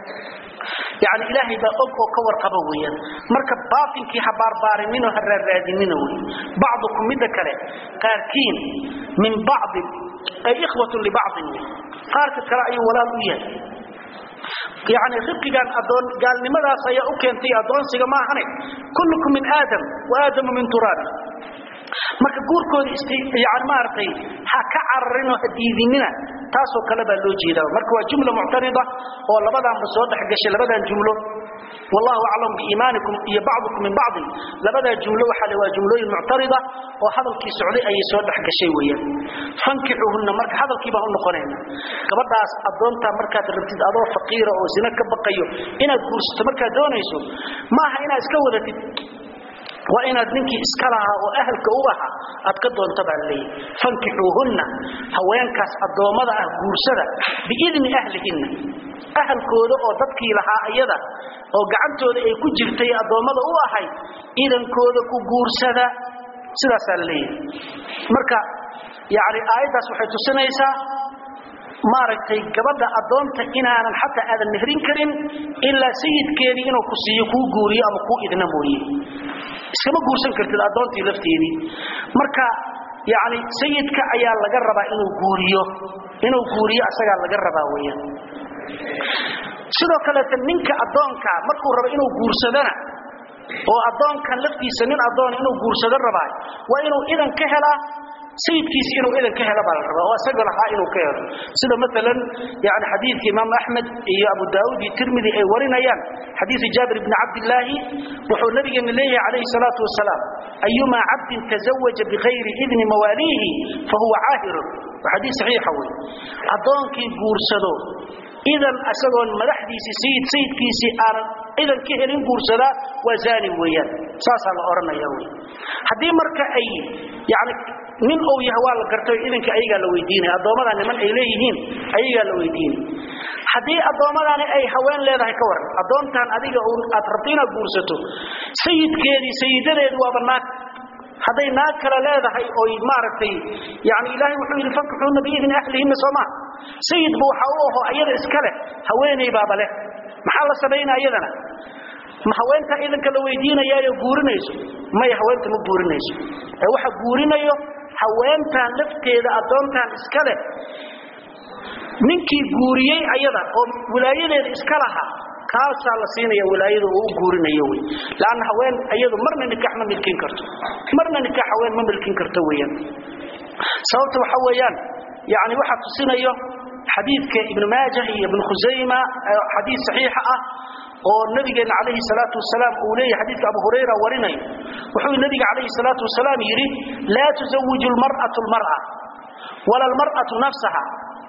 yani ilaahay baa og oo ka warqaba weeyaan marka baatinkii ha baarbaarinino ha raaraadinina wey bacdukum midda kale qaarkiin min bacdin ay ikhwatun libacdin qaarka kale ayuu walaal u yahay yani ribqigan adoon gaalnimadaas ayaa u keentay adoonsiga maahane kullukum min aadam wa aadamu min turaabi marka guurkooda yani maaragtay ha ka cararinoo ha diidinina taasoo kale baa loo jeedaa marka waa jumla muctarida oo labadaanba soo dhexgashay labadan jumlo wallahu aclam biiimaanikum iyo bacdukum min bacdin labadaa jumlo waxaa le waa jumlooyin muctarida oo hadalkii socday ayay soo dhexgashay weeyaan fankixuhunna marka hadalkii baan u noqonayna gabadhaas addoontaa markaad rabtid adoo faqiira oo zina ka baqayo inaad guursato markaad doonayso maaha inaad iska wadatid waa inaad ninkii iska lahaa oo ahalka u ahaa aad ka doonto baa laleeyahy fankixuuhunna haweenkaas addoommada ah guursada biidni ahlihinna ahalkooda oo dadkii lahaa iyada oo gacantooda ay ku jirtay addoommada u ahayd idankooda ku guursada sidaasaa la leeyahay marka yani aayaddaas waxay tusinaysaa maaragtay gabadha addoonta inaanan xataa aadan mehrin karin ilaa sayidkeedii inuu ku siiyo kuu guuriyo ama kuu idna mooye iskama guursan kartid addoontii lafteedii marka yani sayidka ayaa laga rabaa inuu guuriyo inuu guuriyo asagaa laga rabaa weeyaan sidoo kaleeta ninka addoonka markuu rabo inuu guursadana oo addoonkan laftiisa nin addoon inuu guursado rabaa waa inuu idan ka helaa sayidkiisi inuu idan ka helo baa la rabaa oo isaga lahaa inuu ka helo sida maalan yani xadiidka imaam axmed iyo abu daauud iyo tirmidi ay warinayaan xadiidu jaabir bni cabdillaahi wuxuu nabigeena leeyahay calayhi salaatu wasalaam ayumaa cabdin tazawaja bikayri idni mawaaliihi fahuwa caahirun waa xadiis saxiixa wey addoonkii guursado idan isagoon madaxdiisii sayid sayidkiisii aanan idan ka helin guursadaa waa zaani weeyaan saasaa la odhanaya wey haddii marka ay yani nin ou yahay waa la gartay idanka ayagaa la weydiinaya addoommadaa niman ay leeyihiin ayagaa la weydiinay haddii addoommadani ay haween leedahay ka waran addoontan adiga aad rabto inaad guursato sayidkeedii sayidadeedu waaba naag hadday naag kale leedahay oy maaragtay yani ilaahay wuxuu yidhi fankixuuna biidni ahlihinna soomaa sayidba waxa u aho ayada iska leh haweenay baaba leh maxaa la samaynaa iyadana ma haweentaa idanka la weydiinayaayo guurinayso maya haweenta ma guurinayso ee waxa guurinayo haweentan lafteeda addoontan iska leh ninkii guuriyey ayada oo wilaayadeeda iska lahaa kaasaa la siinaya wilaayada oo u guurinayo wey laanna haween iyadu marna nikaax ma milkin karto marna nikaax haween ma milkin karto weeyaan sababta waxa weeyaan yani waxaa tusinayo xadiidka ibnu maajah iyo ibnu khusayma xadiid saxiixa ah oo nabigeena calayhi salaatu wasalaam uu leeyahay xadiidka abu hurayra warinayo wuxuu nabiga calayhi salaatu wasalaam yidhi laa tuzawiju lmar'atu lmar'a wala almar'atu nafsaha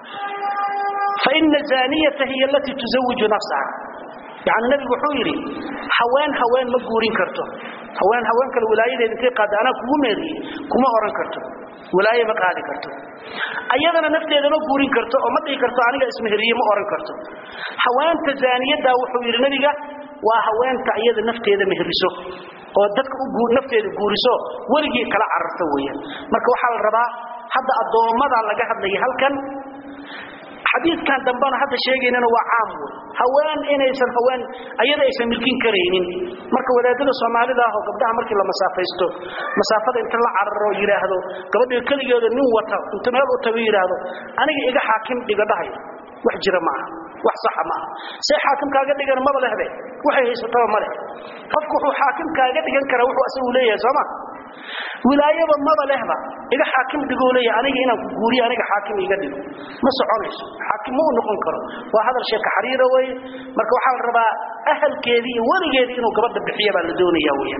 faina zaaniyata hiya alatii tuzawiju nafsaha yani nabigu wuxuu yidhi haween haween ma guurin karto haween haween kale wilaayadeeda intay qaada anaa kugu meeriye kuma oran karto wilaaye ma qaadi karto ayadana nafteeda ma guurin karto oo ma dhihi karto aniga ismeheriye ma oran karto haweenta zaaniyadda wuxuu yidhi nabiga waa haweenta iyada nafteeda mehriso oo dadka u nafteeda guuriso weligii kala cararta weeyaan marka waxaa la rabaa hadda addoommada laga hadlaya halkan xadiidkan dambana hadda sheegaynana waa caam wey haween inaysan haween ayada aysan milkin karaynin marka wadaadada soomaalida ah oo gabdhaha markii la masaafaysto masaafada inta la cararo yidhaahdo gabadhiga keligeeda nin wata inta meel u tago yidhaahdo aniga iga xaakim dhiga dhahay wax jira ma aha wax saxa ma aha see xaakim kaaga dhigan maba lehbe waxay haysataba ma leh qofku wuxuu xaakim kaaga dhigan karaa wuxuu asagu leeyahay sooma wilaayaba maba lehba iga xaakim dhigoo leeyahay aniga inaan ku guuriyo aniga xaakim iga dhigo ma soconayso xaakim ma u noqon karo waa hadal sheeka xariira weeye marka waxaa la rabaa ahalkeedii iyo weligeedii inuu gabadha bixiya baa la doonaya weeyaan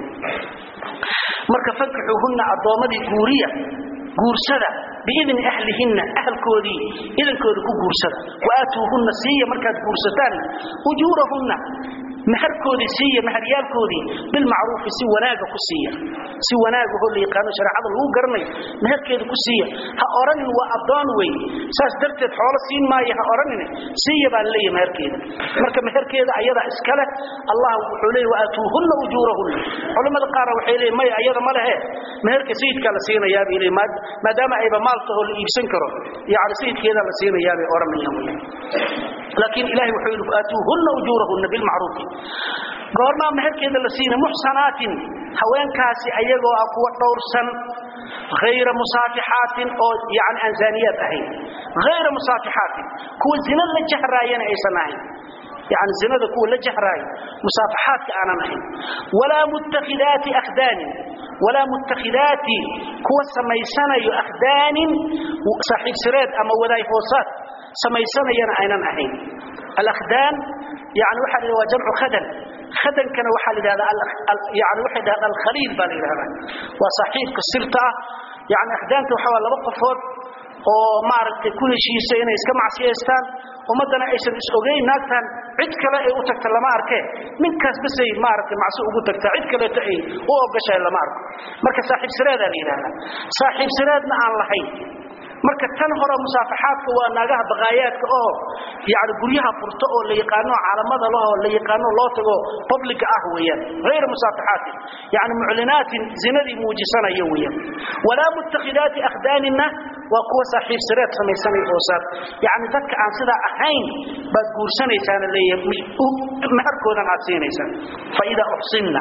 marka fankixuuhunna addoommadii guuriya guursada biidni ahlihinna ahalkoodii idankooda ku guursada waaatuuhunna siiya markaad guursataan ujuurahunna maharkoodii siiya maharyaalkoodii bilmacruufi si wanaaga ku siiya si wanaagahoo la yaqaano shareecada lagu garanayo maharkeeda ku siiya ha odhanin waa addoon wey saas darteed xoolo siin maayo ha odhanin siiya baa laleeyahy maharkeeda marka maharkeeda ayadaa iska leh allah wuxuu leeyay waaatuuhunna ujuurahunna culimmada qaarna waxay leeyihin maya ayada ma lehe maharka sayidkaa la siinayaa bay leeyihin maadaama ayba maal tahoo la iibsan karo yacni sayidkeedaa la siinayaa bay odhanayaan wey laakiin ilahay wuxuu yidhi waaatuuhunna ujuurahunna bilmacruufi goormaa meherkeeda la siina muxsanaatin haweenkaasi ayagoo ah kuwa dhowrsan hayra musaafixaatin oo yani aan zaaniyaad ahayn hayra musaafixaatin kuwa zina la jahraayana aysan ahayn yani zinada kuwa la jahraayo musaafaxaadka aanan ahayn walaa muttakhidaati akhdaanin walaa muttakhidaati kuwa samaysanayo akhdaanin saaxiib sireed ama wadaay hoosaad samaysanayana aynan ahayn alakhdaan yani waxa la waa jamcu khadan khadankana waxaa la yidhahdaa yani waxay dhahdaa alkhaliil baa la yidhahdaa waa saaxiibka sirta ah yani akhdaanta waxa waa laba qofood oo maaragtay ku heshiisa inay iska macsiyaystaan ummaddana aysan is ogeyn naagtan cid kale ay u tagta lama arkee ninkaas basay maaragtay macsi ugu tagtaa cid kaleeto ay u ogashahay lama arko marka saaxiib sireedaa la yidhahdaa saaxiib sireedna aan lahayn marka tan hore musaafaxaadka waa naagaha baqaayaadka oo yani guryaha furto oo la yaqaano caalamada lahoo la yaqaano loo tago publica ah weeyaan hayra musaafaxaatin yani muclinaatin zinadii muujisanaya weeyaan walaa muttakhidaati akhdaaninna waa kuwa saaxiib sireed samaysanaya hoosaad yani dadka aan sidaa ahayn baad guursanaysaana leeyahay maharkoodan aad siinaysaan faidaa uxsinna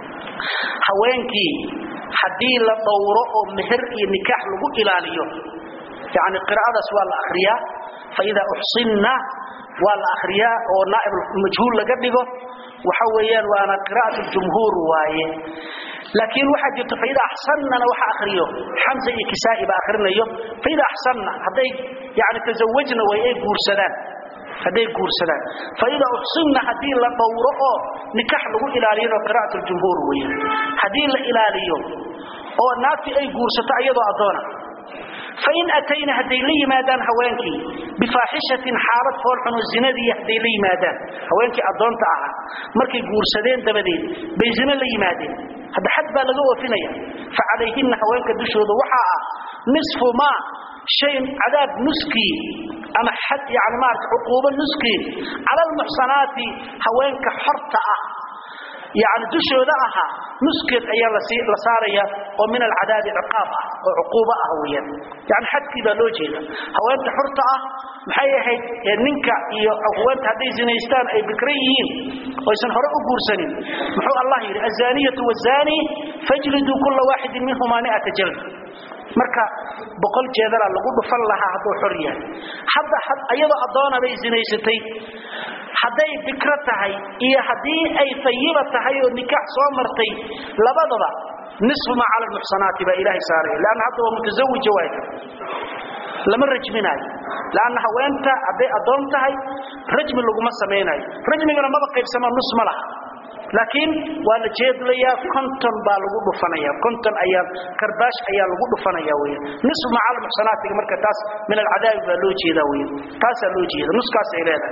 haweenkii haddii la dhowro oo meher iyo nikaax lagu ilaaliyo يعني قراءة سؤال الأخرياء فإذا أحصلنا والأخرياء أو نائب المجهول لقبله وحويان وأنا قراءة الجمهور وايه لكن واحد يقول فإذا أحسننا وحا أخريه حمزة كسائي بآخرنا يوم فإذا أحسننا حتى يعني تزوجنا وإيه قرسلان هذي قرسلان فإذا أحسننا هذه لطورة نكاح له إلاليين وقراءة الجمهور ويه هذه الإلاليين أو ناتي أي قرسة أيضا أدونا فإن أتينا هدي لي مادان هوانكي بفاحشة حالة فورحن الزنادي هدي لي مادان هوانكي أدون تعها مركي قورسدين دبدين بيزنا لي مادين هذا حد بالغوا فينيا فعليهن هوانك دشود وحاء نصف ما شيء عذاب نسكي أما حد يعني ما عقوبة نسكي على المحصنات هوانك حرطة يعني دشود أها نسكت أيام لصارية ومن العذاب عقاب وعقوبة أهوية يعني حد كذا لوجهنا هو أنت حرطة محيي هيد ننكا هو أنت هذي زنيستان أي بكريين ويسن هرأ قرسنين محو الله يري الزانية والزاني فاجلدوا كل واحد منهما مئة جلد marka boqol jeedala lagu dhufan lahaa haduu xor yahay hadda ayadoo adoona bay zinaysatay hadday bikra tahay iyo haddii ay fayiba tahay oo nikaax soo martay labadaba nisfu ma cala almuxsanaati baa ilaahay saaray lanna hadda waa mutasawija waayta lama rajminayo lanna haweenta hadday adoon tahay rajmi laguma samaynayo rajmigana maba qaybsama nus ma laha laakiin waa la jeedlayaa konton baa lagu dhufanaya konton ayaa karbaash ayaa lagu dhufanaya weya nisfu macal muxsanaatiga marka taas min alcadaabi baa loo jeedaa weya taasaa loo jeeda nuskaas ay leedahay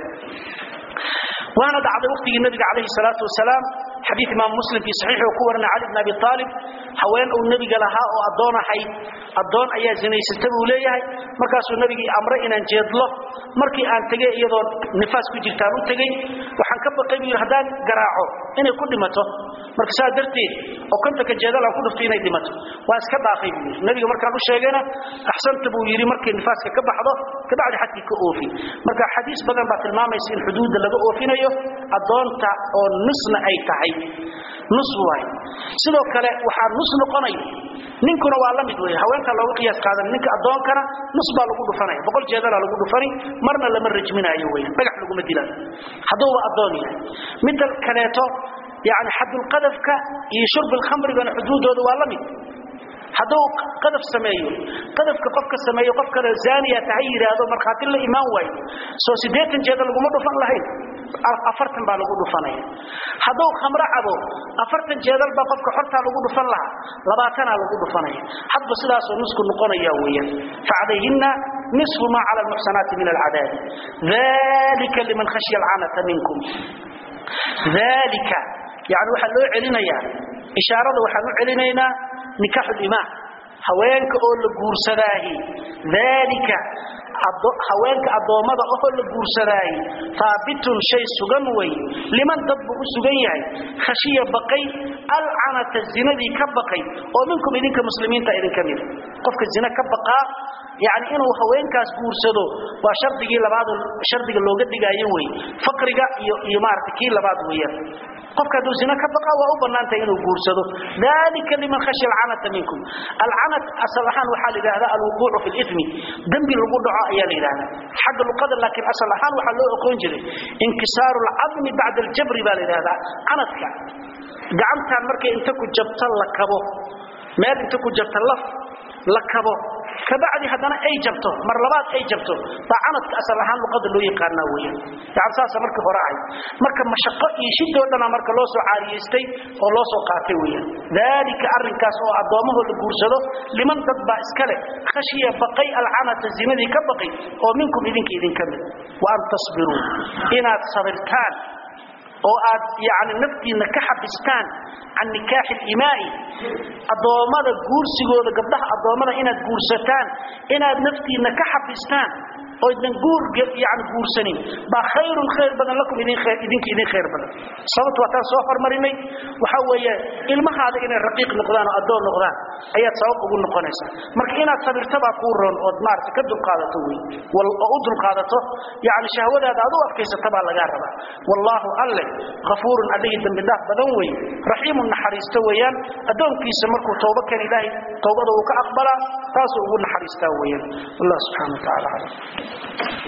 وانا دعد وقت النبي عليه الصلاة والسلام حديث امام مسلم في صحيحه وكورنا علي بن ابي طالب حوين او النبي لها او ادون حي ادون ايا زنيسته بو ليahay markaasuu nabigi amray inaan jeedlo markii aan tagay iyadoo nifaas ku jirtaan u tagay waxaan ka baqay buu haddaan garaaco inay ku dhimato marka saa darteed oo kontanka jeedal aan ku dhuftay inay dhimato waa iska dhaafay buu yidhi nabiga markaan u sheegayna axsanta buu yidhi markay nifaaska ka baxdo kabacdi xadkii ka oofi marka xadiis badan baa tilmaamaysa in xuduudda laga oofinayo addoonta oo nusna ay tahay nus waay sidoo kale waxaa nus noqonayo ninkuna waa la mid wey haweenka looga qiyaas qaadan ninka addoonkana nus baa lagu dhufanaya boqol jeedalaa lagu dhufani marna lama rajminaayo weyan dhagax laguma dilaayo hadduuba addoon yahay midda kaleeto yani xadulqadafka iyo shurbilkhamrigana xuduudooda waa la mid hadduu qadaf sameeyo qadafka qofka sameeyo qof kale zaaniya tahay yidhaahdo markhaati la imaan waayo soo siddeetan jeeda laguma dhufan lahayn afartan baa lagu dhufanaya hadduu khamro cabo afartan jeedal baa qofka xortaa lagu dhufan lahaa labaatanaa lagu dhufanaya hadba sidaasoo nusku noqonaya weeyaan facalayhinna nisfu maa cala almuxsanaati min alcadaabi dalika liman khashya alcanata minkum dalika yani waxaa loo celinayaa ishaarada waxaan u celinaynaa nikaaxu limaan haweenka oo la guursadaahi dalika haweenka addoommada oo la guursadaahi haabitun shay sugan wey liman dad buu u sugan yahay khashiya baqay alcanata zinadii ka baqay oo minkum idinka muslimiinta idinka mida qofka zina ka baqaa yani inuu haweenkaas guursado waa shardigii labaad shardiga looga dhigaayo wey faqriga iyo iyo maarata kii labaad weeyaan qofka hadduu zina ka baqa waa u bannaantahay inuu guursado dalika liman khashya alcanata minkum alcanat asal ahaan waxaa la yidhahdaa alwuquucu fi limi dembi lagu dhaco ayaa la yidhahdaa xagga luqada laakiin asal ahaan waxaa loo oqoon jiray inkisaaru alcadmi bacda aljabri baa la yidhahdaa canadka gacantaan markay inta ku jabta la kabo meel inta ku jabta laf la kabo kabacdi haddana ay jabto mar labaad ay jabto baa canadka asal ahaan luqada loo yaqaanaa weeyaan yani saasa markii hore ahay marka mashaqo iyo shidoo dhana marka loo soo caariyaystay oo loo soo qaatay weeyaan dalika arrinkaas oo addoommahoo la guursado liman dad baa iska leh khashiya baqay alcanata zinadii ka baqay oo minkum idinka idinka mid wa an tasbiruu inaad sabirtaan oo aad yani naftiinna ka xabistaan can nikaaxi limaai addoommada guursigooda gabdhaha addoommada inaad guursataan inaad naftiinna ka xabistaan oo idnan guur yani guursanin baa khayrun khayr badan lakum idinka idin khayr badan sababtu waa taan soo hormarinay waxa weeye ilmahaada inay raqiiq noqdaan oo addoon noqdaan ayaad sabab ugu noqonaysaa marka inaad sabirtabaa kuu roon ood maarata ka dulqaadato wey oo u dulqaadato yani shahwadaada aad u adkaysata baa lagaa rabaa wallaahu alle hafuurun allihii dambi dhaaf badan wey raxiimun naxariisto weeyaan addoonkiisa markuu tooba kan ilaahay towbada uu ka aqbalaa taasuu ugu naxariistaa weeyaan wallah subxana wa tacala aclam